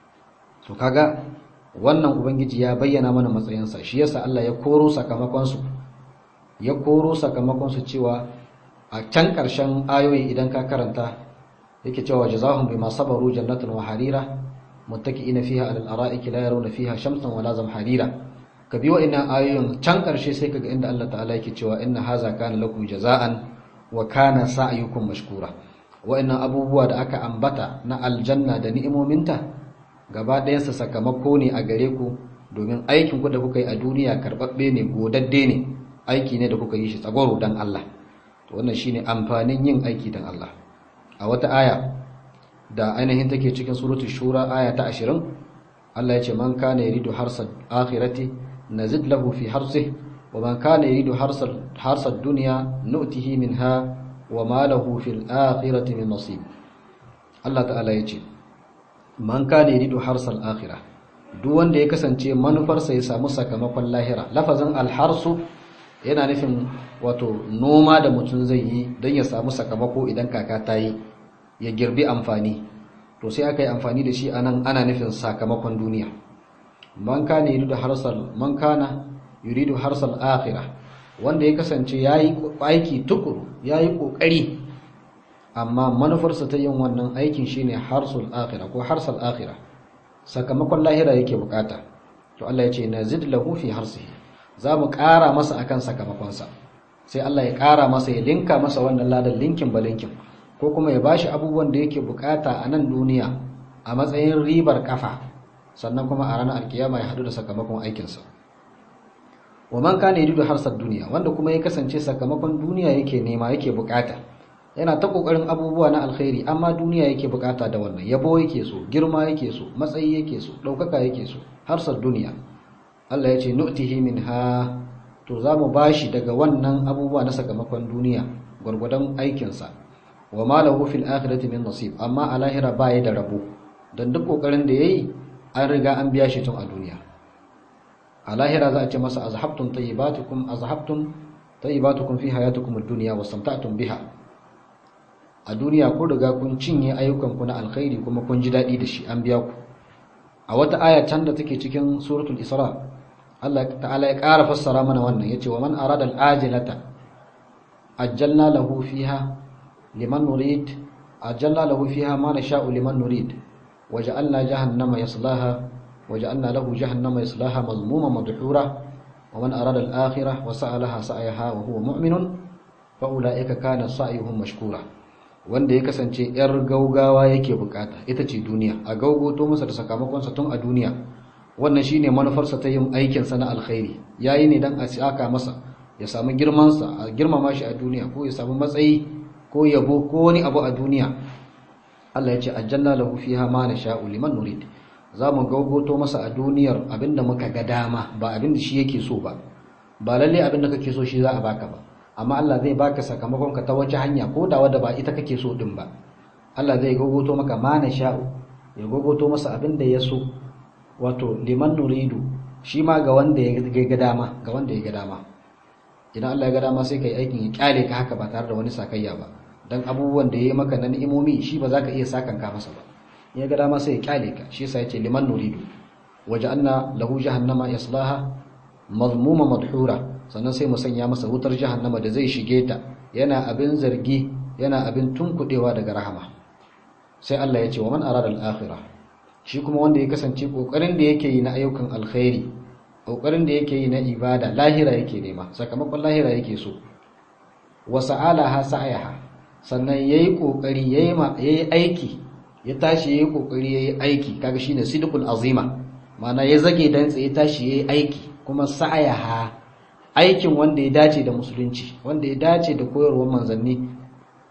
to kaga wannan ubangiji ya bayyana mana matsayinsa shi yasa Allah ya koro sakamakon su ya koro sakamakon su cewa a can karshen ayoyi idan ka karanta yake cewa jazahum bima sabaru jannatun wa harira muttaki'ina fiha alal ara'iki la yarawna fiha shamsan wala zamharira ka bi wa'annan ayoyin can karshe sai kaga inda Allah ta'ala yake cewa inna haza kana lakum jaza'an wa kana sa'yukum mashkura wa'annan abubuwa da aka ambata na aljanna da ni'imominta gaba ɗayansa sakamako ne a gare ku domin aikin ku da kuka yi a duniya karɓaɓɓe ne godadde ne aiki ne da kuka yi shi tsagwaro dan Allah to wannan shine amfanin yin aiki dan Allah a wata aya da ainihin take cikin suratul shura aya ta 20 Allah ya ce man kana yuridu harsal akhirati nazid lahu fi harsihi wa man kana yuridu harsal harsad dunya nu'tihi minha wa ma lahu fil akhirati min nasib Allah ta'ala ya ce man kana yuridu harsal akhirah duk wanda ya kasance manufarsa ya samu sakamakon lahira lafazin alharsu yana nufin wato noma da mutum zai yi don ya samu sakamako idan kaka ta yi ya girbi amfani to sai aka yi amfani da shi anan ana nufin sakamakon duniya man kana yuridu harsal man kana yuridu harsal akhirah wanda ya kasance yayi aiki tukuru yayi kokari amma manufarsa ta yin wannan aikin shine harsul akhirah ko harsal akhirah sakamakon lahira yake bukata to Allah ya ce nazid lahu fi harsihi za mu ƙara masa akan sakamakonsa sai Allah ya ƙara masa ya linka masa wannan ladan linkin ba linkin ko kuma ya bashi abubuwan da yake bukata a nan duniya a matsayin ribar kafa sannan kuma a ranar alkiyama ya hadu da sakamakon aikinsa wa man kana yuridu harsar duniya wanda kuma ya kasance sakamakon duniya yake nema yake bukata yana ta kokarin abubuwa na alkhairi amma duniya yake bukata da wannan yabo yake so girma yake so matsayi yake so daukaka yake so harsar duniya Allah ya ce nu'tihi minha to za mu bashi daga wannan abubuwa na sakamakon duniya gwargwadon aikinsa wa ma lahu fil akhirati min nasib amma a lahira baya da rabo dan duk kokarin da yayi an riga an biya shi tun a duniya a lahira za a ce masa azhabtum tayyibatukum azhabtum tayyibatukum fi hayatikum ad-dunya wastamta'tum biha a duniya kun riga kun cinye ayyukan ku na alkhairi kuma kun ji dadi da shi an biya ku a wata aya can da take cikin suratul isra Allah ta'ala ya ƙara fassara mana wannan yace wa man arada al-ajilata ajjalna lahu fiha liman nurid ajjalna lahu fiha ma nasha'u liman nurid waja'alna jahannama yaslaha waja'alna lahu jahannama yaslaha mazmuma madhura wa man arada al-akhirah wa sa'alaha sa'yaha wa huwa mu'minun fa ulaika kana sa'yuhum mashkura wanda ya kasance yar gaugawa yake bukata ita ce duniya a gaugoto masa da sakamakonsa tun a duniya wannan shine manufarsa ta yin aikinsa na alkhairi yayi ne dan a saka masa ya samu girmansa a girmama shi a duniya ko ya samu matsayi ko yabo ko wani abu a duniya Allah ya ce aljanna lahu fiha ma nasha'u liman nurid za mu gaugoto masa a duniyar abinda muka ga dama ba abinda shi yake so ba ba lalle abinda kake so shi za a baka ba amma Allah zai baka sakamakon ka ta wace hanya ko da wadda ba ita kake so din ba Allah zai gogoto maka ma na sha'u ya gogoto masa abin da ya so wato liman nuridu shi ma ga wanda ya ga dama ga wanda ya ga dama idan Allah ya ga dama sai kai aikin ya kyale ka haka ba tare da wani sakayya ba dan abubuwan da yayi maka na ni'imomi shi ba za ka iya sakan ka masa ba ya ga dama sai ya kyale ka shi yasa yace liman nuridu waja'alna lahu jahannama yaslaha mazmuma madhura sannan sai mu sanya masa wutar jahannama da zai shige ta yana abin zargi yana abin tunkudewa daga rahama sai Allah ya ce wa man arada al-akhirah shi kuma wanda ya kasance kokarin da yake yi na ayyukan alkhairi kokarin da yake yi na ibada lahira yake nema sakamakon lahira yake so wa sa'alaha sa'ayaha sannan yayi kokari yayi ma yayi aiki ya tashi yayi kokari yayi aiki kaga shine sidqul azima ma'ana ya zage dan tsaye tashi yayi aiki kuma sa'ayaha aikin wanda ya dace da musulunci wanda ya dace da koyarwar manzanni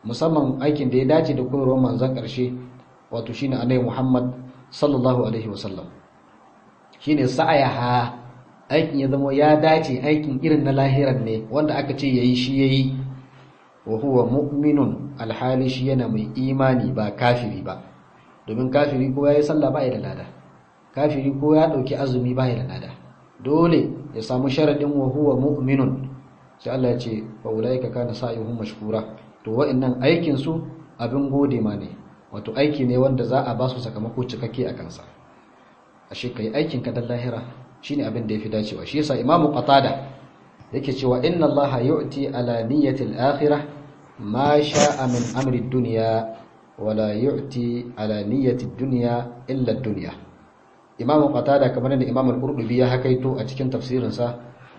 musamman aikin da ya dace da koyarwar manzon ƙarshe wato shine annabi Muhammad sallallahu alaihi wasallam shine sa'ayaha aikin ya zama ya dace aikin irin na lahiran ne wanda aka ce yayi shi yayi wa huwa mu'minun alhali shi yana mai imani ba kafiri ba domin kafiri ko yayi sallah ba ya da lada kafiri ko ya dauki azumi ba ya da lada dole ya samu sharadin wa huwa mu'minun sai Allah ya ce fa ulaika kana sa'yuhum mashkura to wa'annan aikin su abin gode ma ne wato aiki ne wanda za a ba su sakamako cikakke a kansa ashe kai aikin ka dan lahira shine abin da yafi dacewa shi yasa imamu qatada yake cewa inna allaha yu'ti ala niyyati al-akhirah ma sha'a min amri ad-dunya wala yu'ti ala niyyati ad-dunya illa ad-dunya imamu qatada kamar da imamu al-qurtubi ya hakaito a cikin tafsirinsa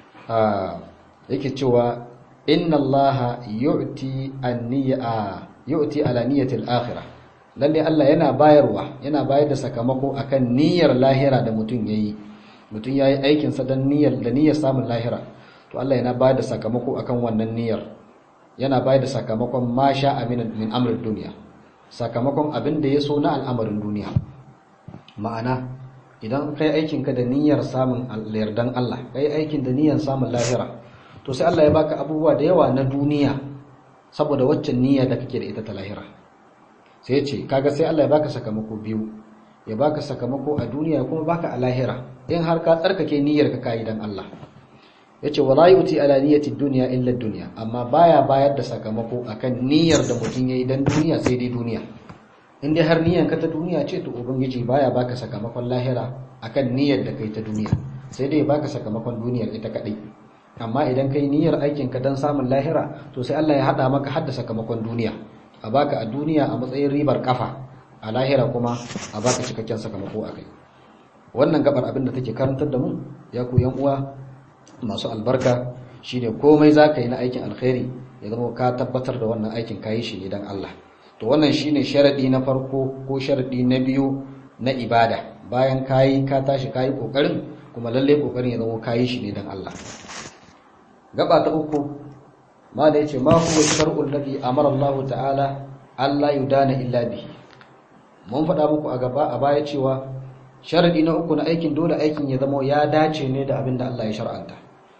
yake cewa inna allaha yu'ti an-niyya yu'ti ala niyyati al-akhirah lalle Allah yana bayarwa yana bayar da sakamako akan niyyar lahira da mutum yayi mutum yayi aikin sa dan niyyar da niyyar samun lahira to Allah yana bayar da sakamako akan wannan niyyar yana bayar da sakamakon ma sha min min amrin duniya sakamakon abin da ya so na al'amarin duniya ma'ana idan kai aikin ka da niyyar samun yardan Allah kai aikin da niyyar samun lahira to sai Allah ya baka abubuwa da yawa na duniya saboda waccan niyya da kake da ita ta lahira sai ce kaga sai Allah ya baka sakamako biyu ya baka sakamako a duniya kuma baka a lahira in har ka tsarkake niyyar ka kai dan Allah yace wala yuti ala niyyati dunya illa dunya amma baya bayar da sakamako akan niyyar da mutum yayi dan duniya sai dai duniya in dai har niyyar ka ta duniya ce to ubangiji baya baka sakamakon lahira akan niyyar da kai ta duniya sai dai baka sakamakon duniyar ita kadai amma idan kai niyyar aikin ka dan samun lahira to sai Allah ya hada maka hadda sakamakon duniya a baka a duniya a matsayin ribar kafa a lahira kuma a baka cikakken sakamako a kai wannan gabar abin da take karantar da mu ya ku yan uwa masu albarka shine komai za ka yi na aikin alkhairi ya zama ka tabbatar da wannan aikin kayi shi ne dan Allah to wannan shine sharadi na farko ko sharadi na biyu na ibada bayan kayi ka tashi kayi kokarin kuma lalle kokarin ya zama kayi shi ne dan Allah gaba ta uku ma da yace ma huwa shar'ul ladhi amara Allah ta'ala alla yudana illa bihi mun faɗa muku a gaba a baya cewa sharadi na uku na aikin dole aikin ya zama ya dace ne da abin da Allah ya shar'anta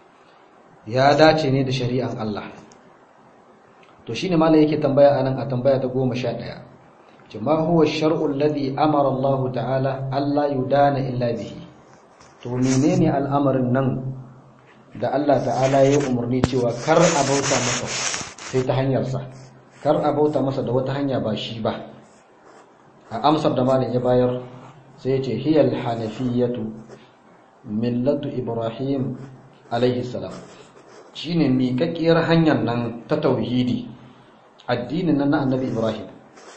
ya dace ne da shari'an Allah to shine malai yake tambaya anan a tambaya ta 11 ce ma huwa shar'ul ladhi amara Allah ta'ala alla yudana illa bihi to menene al'amarin nan da Allah ta'ala ya umarni cewa kar a bauta masa sai ta hanyarsa kar a bauta masa da wata hanya ba shi ba a amsar da malin ya bayar sai ya ce hiyal hanafiyatu millatu ibrahim alaihi salam shine miƙaƙƙiyar hanyar nan ta tauhidi addinin nan na annabi ibrahim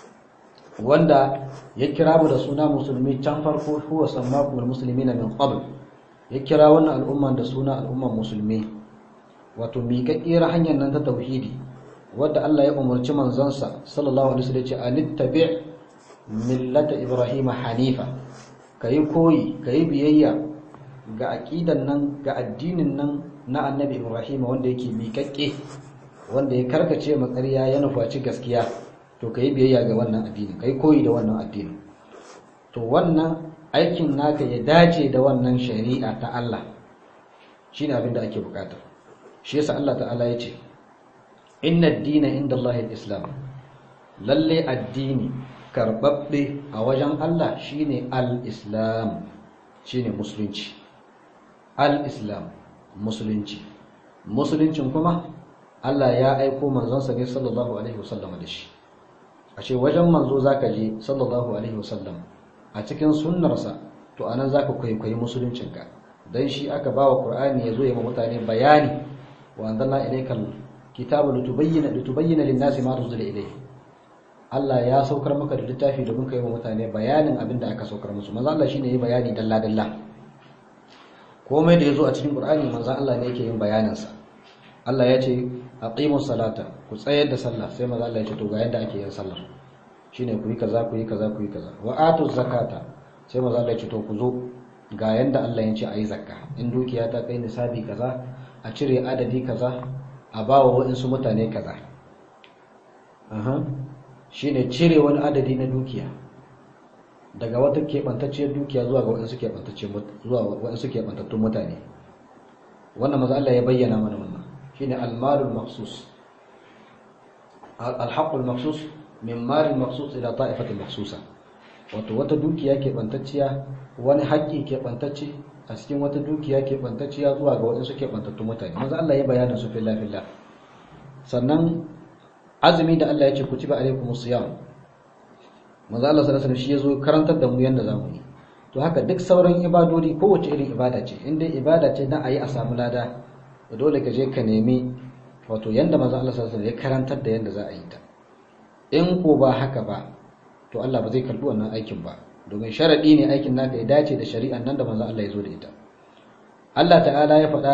wanda ya kira mu da suna musulmi can farko huwa sammakumul muslimina min qabl ya kira wannan al'umman da suna al'umman musulmi wato miƙaƙƙiyar hanyar nan ta tauhidi wadda Allah ya umarci manzansa sallallahu alaihi wasallam ya ce anittabi' millata ibrahima hanifa kayi koyi kayi biyayya ga aqidan nan ga addinin nan na annabi ibrahim wanda yake miƙaƙƙe wanda ya karkace makarya ya nufaci gaskiya to kayi biyayya ga wannan addini kayi koyi da wannan addini to wannan aikin naka ya dace da wannan shari'a ta Allah shine abin da ake bukata shi yasa Allah ta'ala ya ce inna ad-dina inda Allah al-islam lalle addini karbabbe a wajen Allah shine al-islam shine musulunci al-islam musulunci musuluncin kuma Allah ya aiko manzonsa ne sallallahu alaihi wasallam da shi a ce wajen manzo zaka je sallallahu alaihi wasallam a cikin sunnarsa to anan zaka kwaikwayi musuluncinka dan shi aka bawa qur'ani yazo ya ma mutane bayani wa anzalna ilaykal kitaba litubayyana litubayyana lin-nasi ma nuzila ilayhi Allah ya saukar maka da littafi domin kai wa mutane bayanin abin da aka saukar musu manzo Allah shine yayi bayani dalla dalla komai da yazo a cikin Qur'ani manzo Allah ne yake yin bayanin sa Allah ya ce aqimus salata ku tsayar da sallah sai manzo Allah ya ce to ga yanda ake yin sallar shine ku yi kaza ku yi kaza ku yi kaza wa atuz zakata sai manzo Allah ya ce to ku zo ga yanda Allah ya ce ayi zakka in dukiya ta kai nisabi kaza a cire adadi kaza a bawa waɗansu mutane kaza aha shine cire wani adadi na dukiya daga wata keɓantacciyar dukiya zuwa ga waɗansu zuwa waɗansu keɓantattun mutane wannan maza Allah ya bayyana mana wannan shine al-malul maqsus al-haqqul maqsus min malil maqsus ila ta'ifatil maqsusa wato wata dukiya keɓantacciya wani haƙƙi keɓantacce a cikin wata dukiya keɓantacciya zuwa ga waɗansu keɓantattun mutane maza Allah ya bayyana su filla filla sannan azumi da Allah ya ce kutiba alaikumus siyam manzo Allah sallallahu alaihi shi yazo karantar da mu yanda zamu yi to haka duk sauran ibadodi kowace irin ibada ce in dai ibada ce na ayi a samu lada dole ka je ka nemi wato yanda manzo Allah sallallahu alaihi ya karantar da yanda za a yi ta in ko ba haka ba to Allah ba zai karbi wannan aikin ba domin sharadi ne aikin naka ya dace da shari'an nan da manzo Allah ya zo da ita Allah ta'ala ya faɗa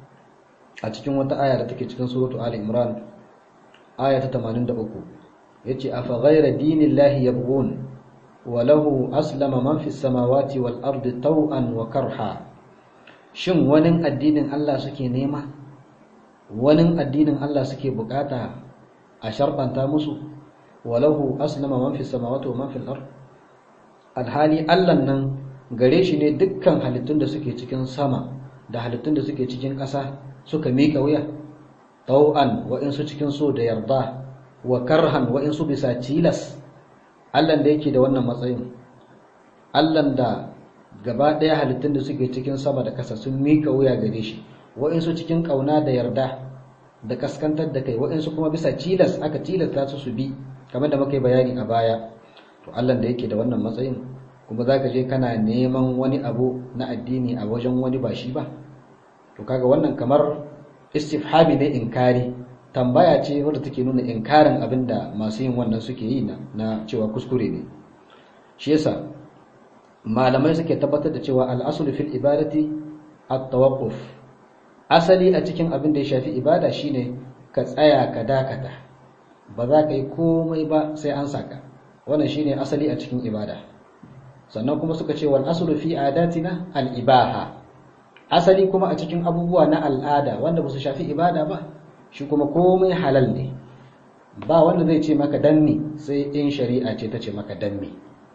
a cikin wata aya da take cikin suratu Ali Imran aya ta 83 yace afa ghayra dinillahi yabghun wa lahu aslama man fis samawati wal ardi taw'an wa karha shin wani addinin Allah suke nema wani addinin Allah suke bukata a sharfanta musu wa lahu aslama man fis samawati wa man fil ard alhali Allah nan gare shi ne dukkan halittun da suke cikin sama da halittun da suke cikin ƙasa suka miƙa wuya tau'an wa'insu cikin so da yarda wa karhan wa'insu bisa tilas allan da yake da wannan matsayin allan da gaba ɗaya halittun da suke cikin sama da ƙasa sun miƙa wuya gare shi wa'insu cikin ƙauna da yarda da kaskantar da kai wa'insu kuma bisa tilas aka tilasta su su bi kamar da muka yi bayani a baya to allan da yake da wannan matsayin kuma za ka je kana neman wani abu na addini a wajen wani ba shi ba to kaga wannan kamar istifhabi ne inkari tambaya ce wadda take nuna inkarin abin da masu yin wannan suke yi na cewa kuskure ne shi yasa malamai suke tabbatar da cewa al'asul fil ibadati at-tawaqquf asali a cikin abin da ya shafi ibada shine ka tsaya ka dakata ba za ka yi komai ba sai an saka wannan shine asali a cikin ibada sannan kuma suka ce wal aslu fi adatina al ibaha asali kuma a cikin abubuwa na al'ada wanda ba su shafi ibada ba shi kuma komai halal ne ba wanda zai ce maka danni sai in shari'a ce ta ce maka danni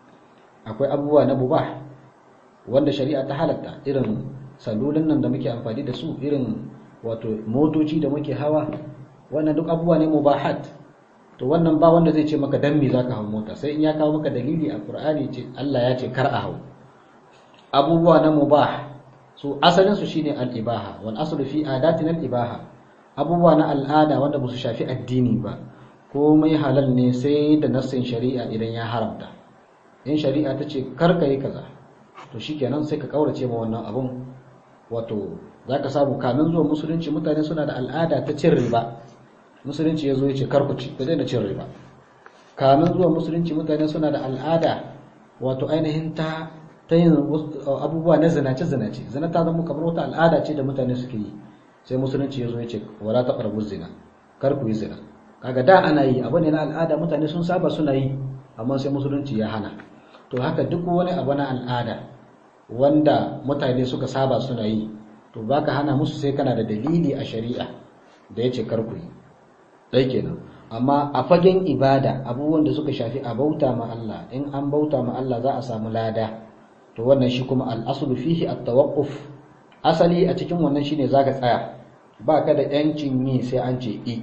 akwai abubuwa na mubah wanda shari'a ta halatta irin salulun nan da muke amfani da su irin wato motoci da muke hawa wannan duk abubuwa ne mubahat to wannan ba wanda zai ce maka dan me zaka hawo mota sai in ya kawo maka dalili a Qur'ani ce Allah ya ce kar a hawo abubuwa na mubah su asalin su shine al-ibaha wal aslu fi adatina al-ibaha abubuwa na al'ada wanda ba su shafi addini ba komai halal ne sai da nassin shari'a idan ya haramta in shari'a ta ce kar ka yi kaza to shikenan sai ka kaurace ma wannan abun wato zaka samu kamin zuwa musulunci mutane suna da al'ada ta cin riba musulunci ya zo ya ce karkuci ka daina cin riba kamin zuwa musulunci mutane suna da al'ada wato ainihin ta ta yin abubuwa na zinace zinace zina ta zama kamar wata al'ada ce da mutane suke yi sai musulunci ya zo ya ce wala ta qarbu zina kar ku yi zina kaga da ana yi abu ne na al'ada mutane sun saba suna yi amma sai musulunci ya hana to haka duk wani abu na al'ada wanda mutane suka saba suna yi to baka hana musu sai kana da dalili a shari'a da ya ce kar ku yi ɗai kenan amma a fagen ibada abubuwan da suka shafi a bauta ma Allah in an bauta ma Allah za a samu lada to wannan shi kuma al'asulu fihi at-tawaqquf asali a cikin wannan shine zaka tsaya ba ka da yancin yi sai an ce i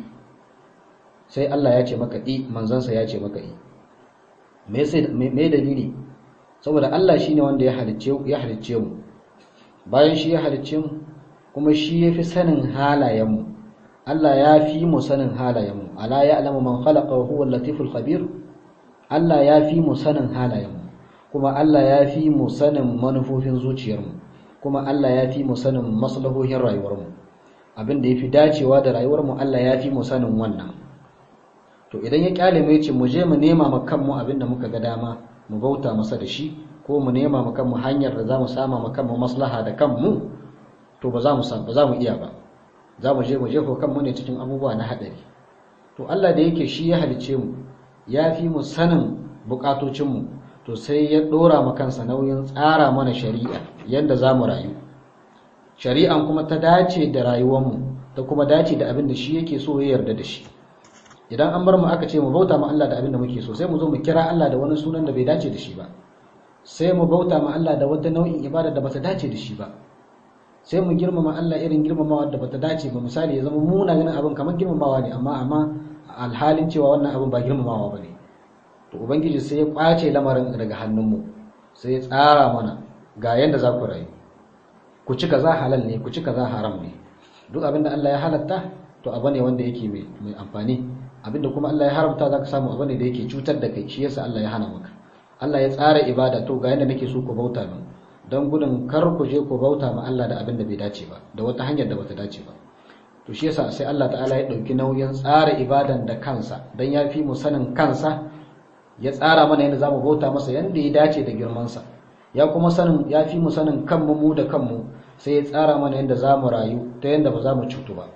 sai Allah ya ce maka i manzansa ya ce maka i me sai me dalili saboda Allah shine wanda ya halicce ya halicce mu bayan shi ya halicce mu kuma shi yafi sanin halayen mu Allah ya fi mu sanin halayenmu ala ya'lamu man khalaqa wa huwa al-latiful khabir Allah ya fi mu sanin halayenmu kuma Allah ya fi mu sanin manufofin zuciyarmu kuma Allah ya fi mu sanin maslahohin rayuwarmu abin da yafi dacewa da rayuwarmu Allah ya fi mu sanin wannan to idan ya kyale mu yace mu je mu nema ma kanmu abin da muka ga dama mu bauta masa da shi ko mu nema ma kanmu hanyar da zamu sama ma kanmu maslaha da kanmu to ba za mu ba za mu iya ba za mu je mu jefo kanmu ne cikin abubuwa na haɗari to Allah da yake shi ya halice mu ya fi mu sanin bukatocinmu to sai ya ɗora mu kansa nauyin tsara mana shari'a yadda za mu rayu shari'an kuma ta dace da rayuwarmu ta kuma dace da abin da shi yake so ya yarda da shi idan an bar mu aka ce mu bauta ma Allah da abin da muke so sai mu zo mu kira Allah da wani sunan da bai dace da shi ba sai mu bauta ma Allah da wata nau'in ibada da bata dace da shi ba sai mu girmama Allah irin girmamawa da bata dace ba misali ya zama muna ganin abin kamar girmamawa ne amma amma alhalin cewa wannan abin ba girmamawa ba ne to ubangiji sai ya kwace lamarin daga hannunmu sai ya tsara mana ga yanda za ku rayu ku ci kaza halal ne ku ci kaza haram ne duk abin da Allah ya halatta to abu ne wanda yake mai amfani abin da kuma Allah ya haramta za ka samu abu ne da yake cutar da kai shi yasa Allah ya hana maka Allah ya tsara ibada to ga yanda nake so ku bauta min don gudun kar ku je ku bauta ma Allah da abin da bai dace ba da wata hanyar da bata dace ba to shi yasa sai Allah ta'ala ya dauki nauyin tsara ibadan da kansa dan ya fi mu sanin kansa ya tsara mana yadda zamu bauta masa yanda ya dace da girman sa ya kuma sanin ya fi mu sanin kanmu mu da kanmu sai ya tsara mana yadda zamu rayu ta yadda ba za mu cutu ba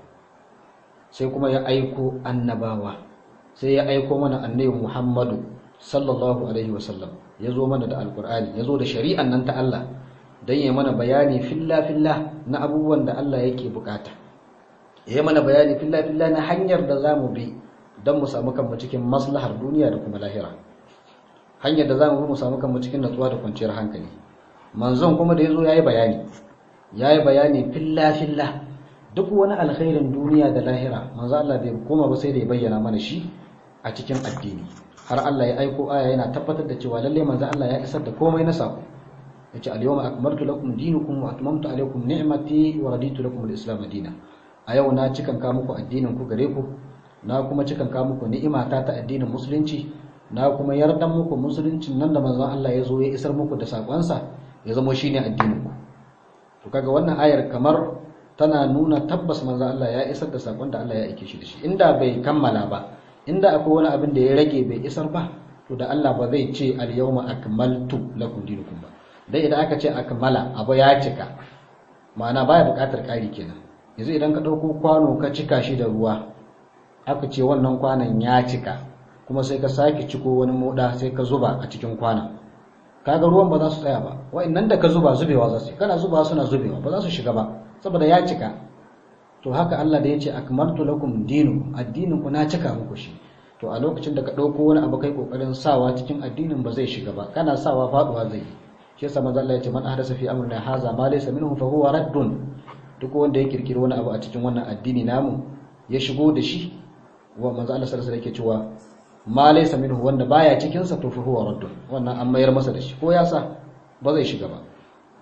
sai kuma ya aiko annabawa sai ya aiko mana annabi Muhammadu sallallahu alaihi wasallam ya zo mana da alkur'ani ya zo da shari'an nan ta Allah don ya mana bayani filla-filla na abubuwan da Allah yake bukata ya mana bayani filla-filla na hanyar da za mu bi don mu samu kanmu cikin maslahar duniya da kuma lahira hanyar da za mu bi mu samu kanmu cikin natsuwa da kwanciyar hankali manzon kuma da ya zo ya yi bayani ya yi bayani filla-filla duk wani alkhairin duniya da lahira manzo Allah bai koma ba sai da ya bayyana mana shi a cikin addini har Allah ya aiko aya yana tabbatar da cewa lalle manzo Allah ya isar da komai na sako yace al-yawma akmaltu lakum dinukum wa atmamtu alaykum ni'mati wa raditu lakum al-islam dinan a yau na cikan ka muku addinin ku gare ku na kuma cikan ka muku ni'imata ta addinin musulunci na kuma yardan muku musuluncin nan da manzon Allah ya zo ya isar muku da sakonsa ya zama shine addinin ku to kaga wannan ayar kamar tana nuna tabbas manzon Allah ya isar da sakon da Allah ya aike shi da shi inda bai kammala ba inda akwai wani abin da ya rage bai isar ba to da Allah ba zai ce al-yawma akmaltu lakum dinukum ba dai idan aka ce akmala abu ya cika ma'ana baya buƙatar ƙari kenan yanzu idan ka ɗauko kwano ka cika shi da ruwa aka ce wannan kwanon ya cika kuma sai ka sake ciko wani moda sai ka zuba a cikin kwanon kaga ruwan ba za su tsaya ba wa'annan da ka zuba zubewa za su kana zuba suna zubewa ba za su shiga ba saboda ya cika to haka Allah da ya ce akmaltu lakum dinu addinin ku na cika muku shi to a lokacin da ka ɗauko wani abu kai kokarin sawa cikin addinin ba zai shiga ba kana sawa faduwa zai yi shi yasa manzo Allah ya ce man ahdasa fi amrina haza ma laysa minhu fa huwa raddun duk wanda ya kirkiri wani abu a cikin wannan addini namu ya shigo da shi wa manzo Allah sallallahu alaihi wasallam yake cewa ma laysa minhu wanda baya cikin sa to fa huwa raddun wannan an mayar masa da shi ko ya sa ba zai shiga ba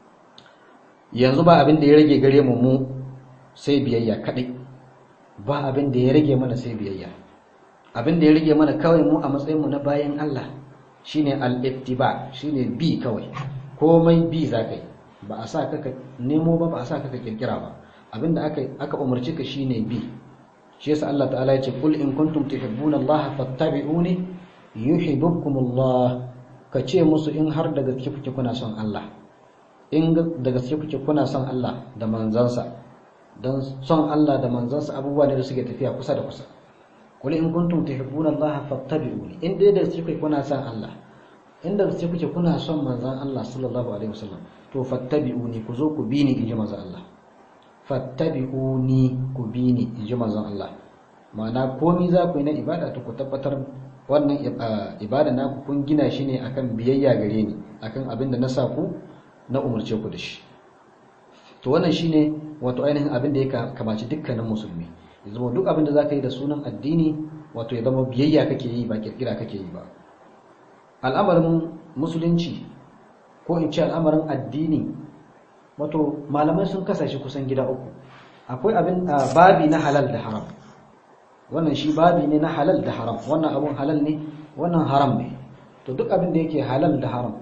yanzu ba abin da ya rage gare mu mu sai biyayya kadai ba abin da ya rage mana sai biyayya abin da ya rage mana kawai mu a matsayin mu na bayan Allah shine al-ittiba shine bi kawai komai bi za ka yi ba a sa ka nemo ba ba a sa ka kirkira ba abinda aka aka umarci ka shine bi shi yasa Allah ta'ala ya ce kul in kuntum tuhibbuna Allah fattabi'uni yuhibbukumullah ka ce musu in har da gaske kuke kuna son Allah in da gaske kuke kuna son Allah da manzansa dan son Allah da manzansa abubuwa ne da suke tafiya kusa da kusa kul in kuntum tuhibbuna Allah fattabi'uni in dai da gaske kuke kuna son Allah inda gaske kuke kuna son manzan Allah sallallahu alaihi wasallam to fattabi'uni ku zo ku bi ni inji manzan Allah fattabi'uni ku bi ni inji manzan Allah ma'ana komai za ku yi na ibada to ku tabbatar wannan ibada na ku kun gina shi ne akan biyayya gare ni akan abin da na sa ku na umarce ku da shi to wannan shine wato ainihin abin da ya kamaci dukkanin musulmi ya zama duk abin da za ka yi da sunan addini wato ya zama biyayya kake yi ba kirkira kake yi ba al'amarin musulunci ko in ce al'amarin addini wato malamai sun kasashe kusan gida uku akwai abin babi na halal da haram wannan shi babi ne na halal da haram wannan abun halal ne wannan haram ne to duk abin da yake halal da haram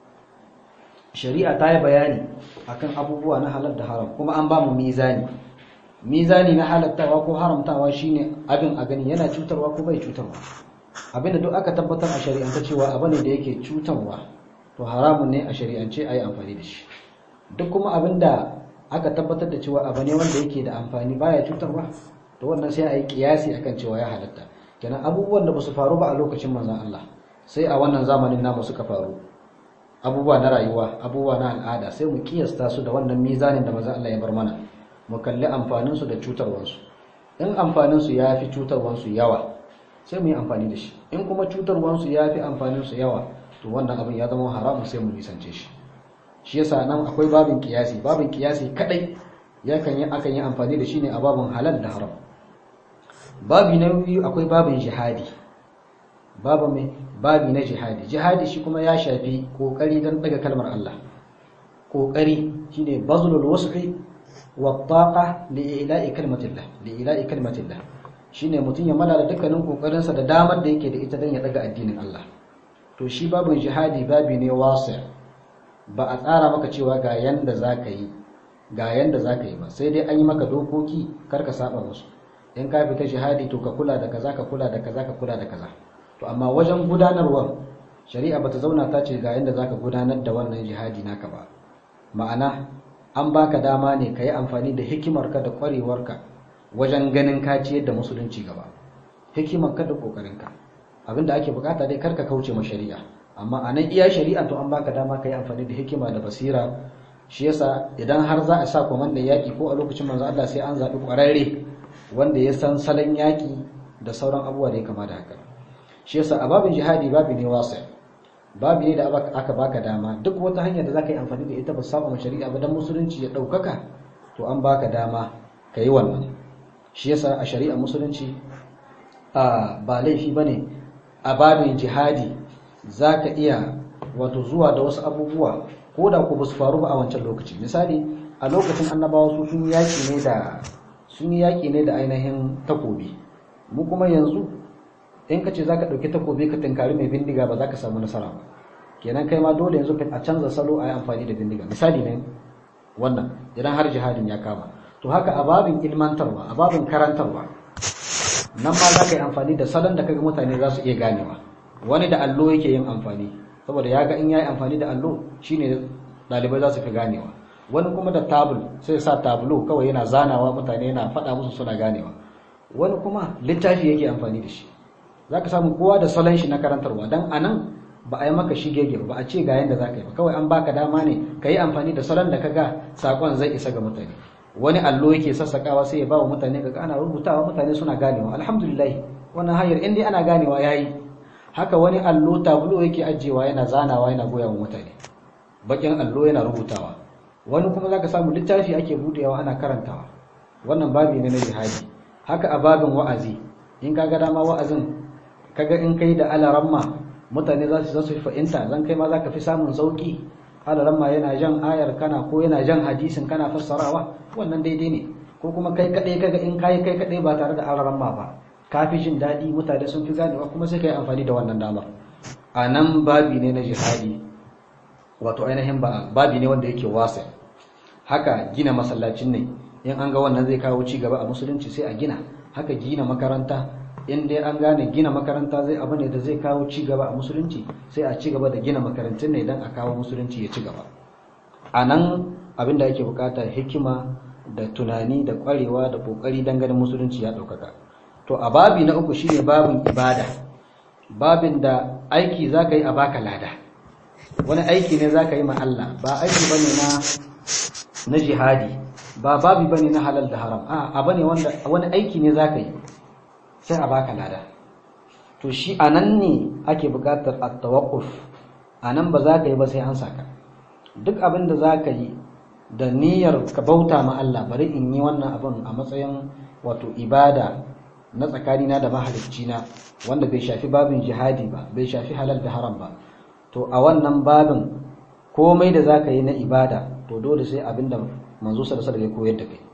shari'a ta yi bayani akan abubuwa na halal da haram kuma an ba mu mizani mizani na halattawa ko haramtawa shine abin a gani yana cutarwa ko bai cutarwa abinda duk aka tabbatar a shari'ance cewa abu ne da yake cutarwa to haramun ne a shari'ance a yi amfani da shi duk kuma abinda aka tabbatar da cewa abu ne wanda yake da amfani baya cutarwa to wannan sai a yi kiyasi akan cewa ya halatta kenan abubuwan da ba su faru ba a lokacin manzon Allah sai a wannan zamanin namu suka faru abubuwa na rayuwa abubuwa na al'ada sai mu kiyasta su da wannan mizanin da manzon Allah ya bar mana mu kalli amfanin su da cutarwansu in amfanin su ya fi cutarwansu yawa sai mu yi amfani da shi in kuma cutarwansu ya fi amfaninsu yawa to wannan abin ya zama haramun sai mu nisance shi shi yasa nan akwai babin kiyasi babin kiyasi kadai yakan yi akan yi amfani da shi ne a babin halal da haram babi na biyu akwai babin jihadi babu mai babi na jihadi jihadi shi kuma ya shafi kokari don daga kalmar Allah kokari shine bazlul wasfi wa taqa li ila'i kalmatillah li ila'i kalmatillah shine mutum ya malala dukkanin kokarin sa da damar da yake da ita don ya daga addinin Allah to shi babin jihadi babi ne wasi ba a tsara maka cewa ga yanda zaka yi ga yanda zaka yi ba sai dai an yi maka dokoki kar ka saba musu in ka fita jihadi to ka kula da kaza ka kula da kaza ka kula da kaza to amma wajen gudanarwa shari'a bata zauna ta ce ga yanda zaka gudanar da wannan jihadi naka ba ma'ana an baka dama ne ka yi amfani da hikimarka da kwarewarka wajen ganin ka ciyar da musulunci gaba hikimarka da kokarinka abinda ake bukata dai karka kauce ma shari'a amma a nan iya shari'a to an baka dama ka yi amfani da hikima da basira shi yasa idan har za a sa kwamandan yaƙi ko a lokacin manzo Allah sai an zaɓi ƙwararre wanda ya san salon yaƙi da sauran abubuwa da ya kama da haka shi yasa a babin jihadi babi ne wasa babi ne da aka baka dama duk wata hanyar da zaka yi amfani da ita ba saba shari'a ba dan musulunci ya ɗaukaka to an baka dama ka yi wannan shi yasa a shari'a musulunci a ba laifi bane a babin jihadi zaka iya wato zuwa da wasu abubuwa ko da ku ba su faru ba a wancan lokaci misali a lokacin annabawa su sun yaki ne da sun yi yaƙi ne da ainihin takobi mu kuma yanzu in ka ce za ka ɗauki takobi ka tunkari mai bindiga ba za ka samu nasara ba kenan kai ma dole yanzu a canza salo a yi amfani da bindiga misali ne wannan idan har jihadin ya kama to haka a babin ilmantarwa a babin karantarwa nan ma za ka yi amfani da salon da kaga mutane za su iya ganewa wani da allo yake yin amfani saboda ya ga in ya yi amfani da allo shine ɗalibai za su fi ganewa wani kuma da tabul sai sa tablo kawai yana zanawa mutane yana faɗa musu suna ganewa wani kuma littafi yake amfani da shi za ka samu kowa da salon shi na karantarwa don a nan ba a yi maka shigege ba a ce ga yadda za ka yi ba kawai an baka dama ne ka yi amfani da salon da ka ga saƙon zai isa ga mutane wani allo yake sassaƙawa sai ya ba wa mutane ga ana rubutawa mutane suna ganewa alhamdulillah wannan hanyar in dai ana ganewa ya yi haka wani allo tablo yake ajiyewa yana zanawa yana goya wa mutane bakin allo yana rubutawa wani kuma zaka samu littafi ake budewa ana karantawa wannan babi ne na jihadi haka a babin wa'azi in kaga dama wa'azin kaga in kai da alaramma mutane za su zasu fahimta zan kai ma zaka fi samun sauki alaramma yana jan ayar kana ko yana jan hadisin kana fassarawa wannan daidai ne ko kuma kai kadai kaga in kai kai kadai ba tare da alaramma ba ka fi jin daɗi mutane sun fi ganewa kuma sai kai amfani da wannan damar a nan babi ne na jihadi wato ainihin babi ne wanda yake wasa haka gina masallacin ne in an ga wannan zai kawo ci gaba a musulunci sai a gina haka gina makaranta in dai an gane gina makaranta zai abu ne da zai kawo ci gaba a musulunci sai a ci gaba da gina makarantun ne don a kawo musulunci ya ci gaba a nan abin da ake bukata hikima da tunani da kwarewa da kokari don ganin musulunci ya ɗaukaka to a babi na uku shine babin ibada babin da aiki za ka yi a baka lada wani aiki ne za ka yi ma Allah ba aiki ba ne na jihadi ba babi ba ne na halal da haram a abu ne wanda wani aiki ne za ka yi sai a baka lada to shi a nan ne ake buƙatar a tawakuf a nan ba za ka yi ba sai an saka duk abin da za ka yi da niyyar ka bauta ma Allah bari in yi wannan abin a matsayin wato ibada na tsakanina da mahaliccina wanda bai shafi babin jihadi ba bai shafi halal da haram ba to a wannan babin komai da zaka yi na ibada to dole sai abinda manzo sallallahu alaihi ya koyar da kai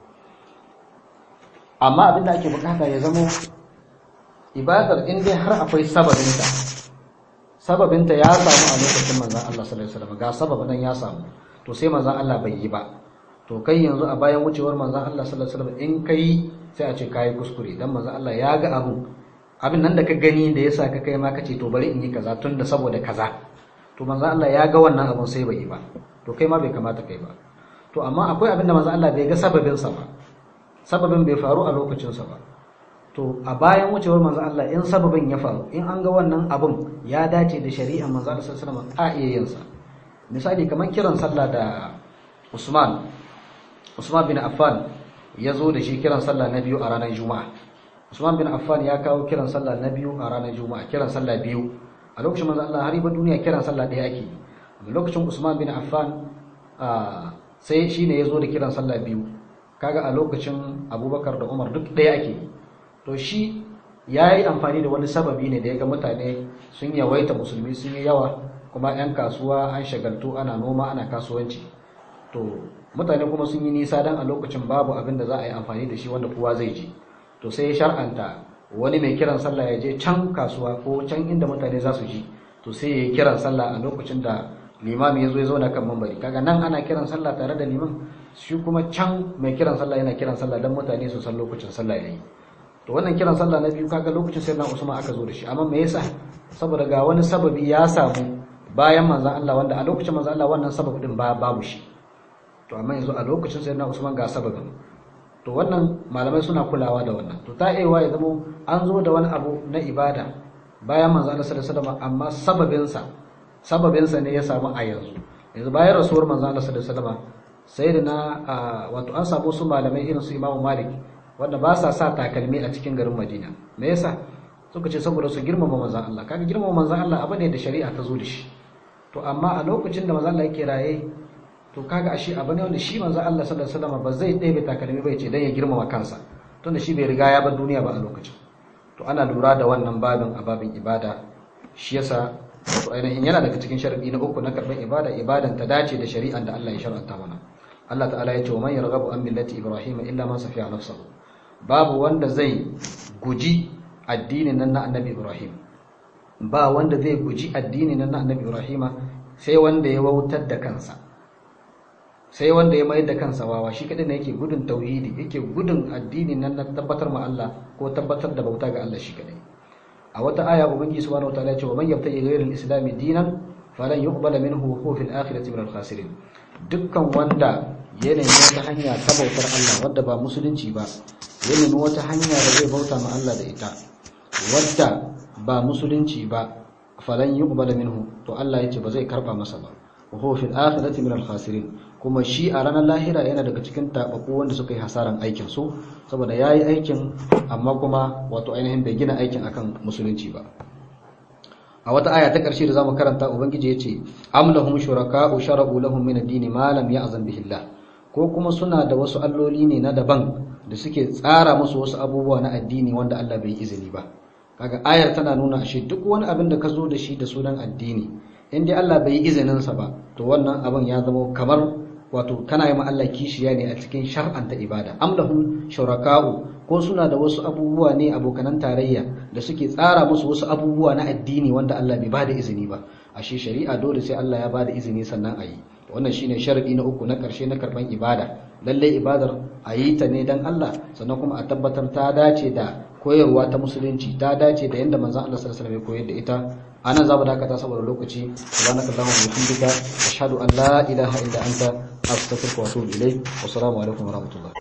amma abinda ake bukata ya zamo ibadar in dai har akwai sababinta sababinta ya samu a lokacin manzon Allah sallallahu alaihi wasallam ga sababin ya samu to sai manzon Allah bai yi ba to kai yanzu a bayan wucewar manzon Allah sallallahu alaihi wasallam in kai sai a ce kai kuskure dan manzon Allah ya ga abu abin nan da ka gani da yasa ka kai ma kace to bari in yi kaza tunda saboda kaza to manzo Allah ya ga wannan abun sai bai yi ba to kai ma bai kamata kai ba to amma akwai abin da manzo Allah bai ga sababin sa ba sababin bai faru a lokacin sa ba to a bayan wucewar manzo Allah in sababin ya faru in an ga wannan abun ya dace da shari'ar manzo Allah sallallahu alaihi wasallam a iya yin sa misali kamar kiran sallah da Usman Usman bin Affan ya zo da shi kiran sallah na biyu a ranar Juma'a Usman bin Affan ya kawo kiran sallah na biyu a ranar Juma'a kiran sallah biyu a lokacin manzo Allah har ba duniya kiran sallah ɗaya ake a lokacin Usman bin Affan sai shine yazo da kiran sallah biyu kaga a lokacin Abubakar da Umar duk ɗaya ake to shi ya yi amfani da wani sababi ne da ya ga mutane sun yawaita musulmi sun yi yawa kuma 'yan kasuwa an shagaltu ana noma ana kasuwanci to mutane kuma sun yi nisa don a lokacin babu abin da za a yi amfani da shi wanda kowa zai ji to sai ya shar'anta wani mai kiran sallah ya je can kasuwa ko can inda mutane za su ji to sai ya yi kiran sallah a lokacin da limami ya zo ya zauna kan mambari kaga nan ana kiran sallah tare da liman shi kuma can mai kiran sallah yana kiran sallah don mutane su san lokacin sallah ya yi to wannan kiran sallah na biyu kaga lokacin sai na Usman aka zo da shi amma me yasa saboda ga wani sababi ya samu bayan manzon Allah wanda a lokacin manzon Allah wannan sababi din ba babu shi to amma yanzu a lokacin sai na Usman ga sababin to wannan malamai suna kulawa da wannan to ta aiwa ya zama an zo da wani abu na ibada bayan manzon Allah sallallahu alaihi wasallam amma sababin sa sababin sa ne ya samu a yanzu yanzu bayan rasuwar manzon Allah sallallahu alaihi wasallam sai da na wato an samu su malamai irin su Imam Malik wanda ba sa sa takalmi a cikin garin Madina me yasa suka ce saboda su girmama manzon Allah kaga girmama manzon Allah abu ne da shari'a ta zo da shi to amma a lokacin da manzon Allah yake raye to kaga ashe abu ne wanda shi manzon Allah sallallahu alaihi wasallam ba zai ɗebe takalmi bai ce dan ya girmama kansa tunda shi bai riga ya bar duniya ba a lokacin to ana lura da wannan babin a babin ibada shi yasa to ainihin yana daga cikin sharadi na uku na karban ibada ibadan ta dace da shari'an da Allah ya shar'anta mana Allah ta'ala ya ce wa man yarghabu an millati ibrahim illa man safiya nafsahu babu wanda zai guji addinin nan na annabi ibrahim ba wanda zai guji addinin nan na annabi ibrahim sai wanda ya wautar da kansa sai wanda ya mayar da kansa wawa shi kadai ne yake gudun tauhidi yake gudun addinin nan na tabbatar ma Allah ko tabbatar da bauta ga Allah shi kadai a wata aya ubangiji subhanahu wataala ya ce wa man yabtaji ghayra al-islam dinan falan yuqbala minhu wa huwa fil akhirati min al-khasirin dukkan wanda ya nemi wata hanya ta bautar Allah wadda ba musulunci ba ya nemi wata hanya da zai bauta ma Allah da ita wadda ba musulunci ba falan yuqbala minhu to Allah ya ce ba zai karba masa ba wa huwa fil akhirati min al-khasirin kuma shi a ranar lahira yana daga cikin tabaku wanda suka yi hasaran aikin su saboda yayi aikin amma kuma wato ainihin bai gina aikin akan musulunci ba a wata aya ta ƙarshe da zamu karanta ubangiji yace am lahum shuraka'u shara'u lahum min ad-din ma lam ya'zan bihi Allah ko kuma suna da wasu alloli ne na daban da suke tsara musu wasu abubuwa na addini wanda Allah bai izini ba kaga ayar tana nuna ashe duk wani abin da ka zo da shi da sunan addini in dai Allah bai yi izinin sa ba to wannan abin ya zama kamar wato kana yi ma Allah kishiya ne a cikin shar'anta ibada am lahum shuraka'u ko suna da wasu abubuwa ne abokanan tarayya da suke tsara musu wasu abubuwa na addini wanda Allah bai bada izini ba ashe shari'a dole sai Allah ya bada izini sannan a yi wannan shine sharadi na uku na karshe na karban ibada lalle ibadar a yi ta ne dan Allah sannan kuma a tabbatar ta dace da koyarwa ta musulunci ta dace da yanda manzon Allah sallallahu alaihi wasallam ya koyar da ita anan za mu dakata saboda lokaci subhanakallahumma wa bihamdika ashhadu an la ilaha illa anta astaghfiruka wa atubu ilayk wa assalamu alaikum wa rahmatullah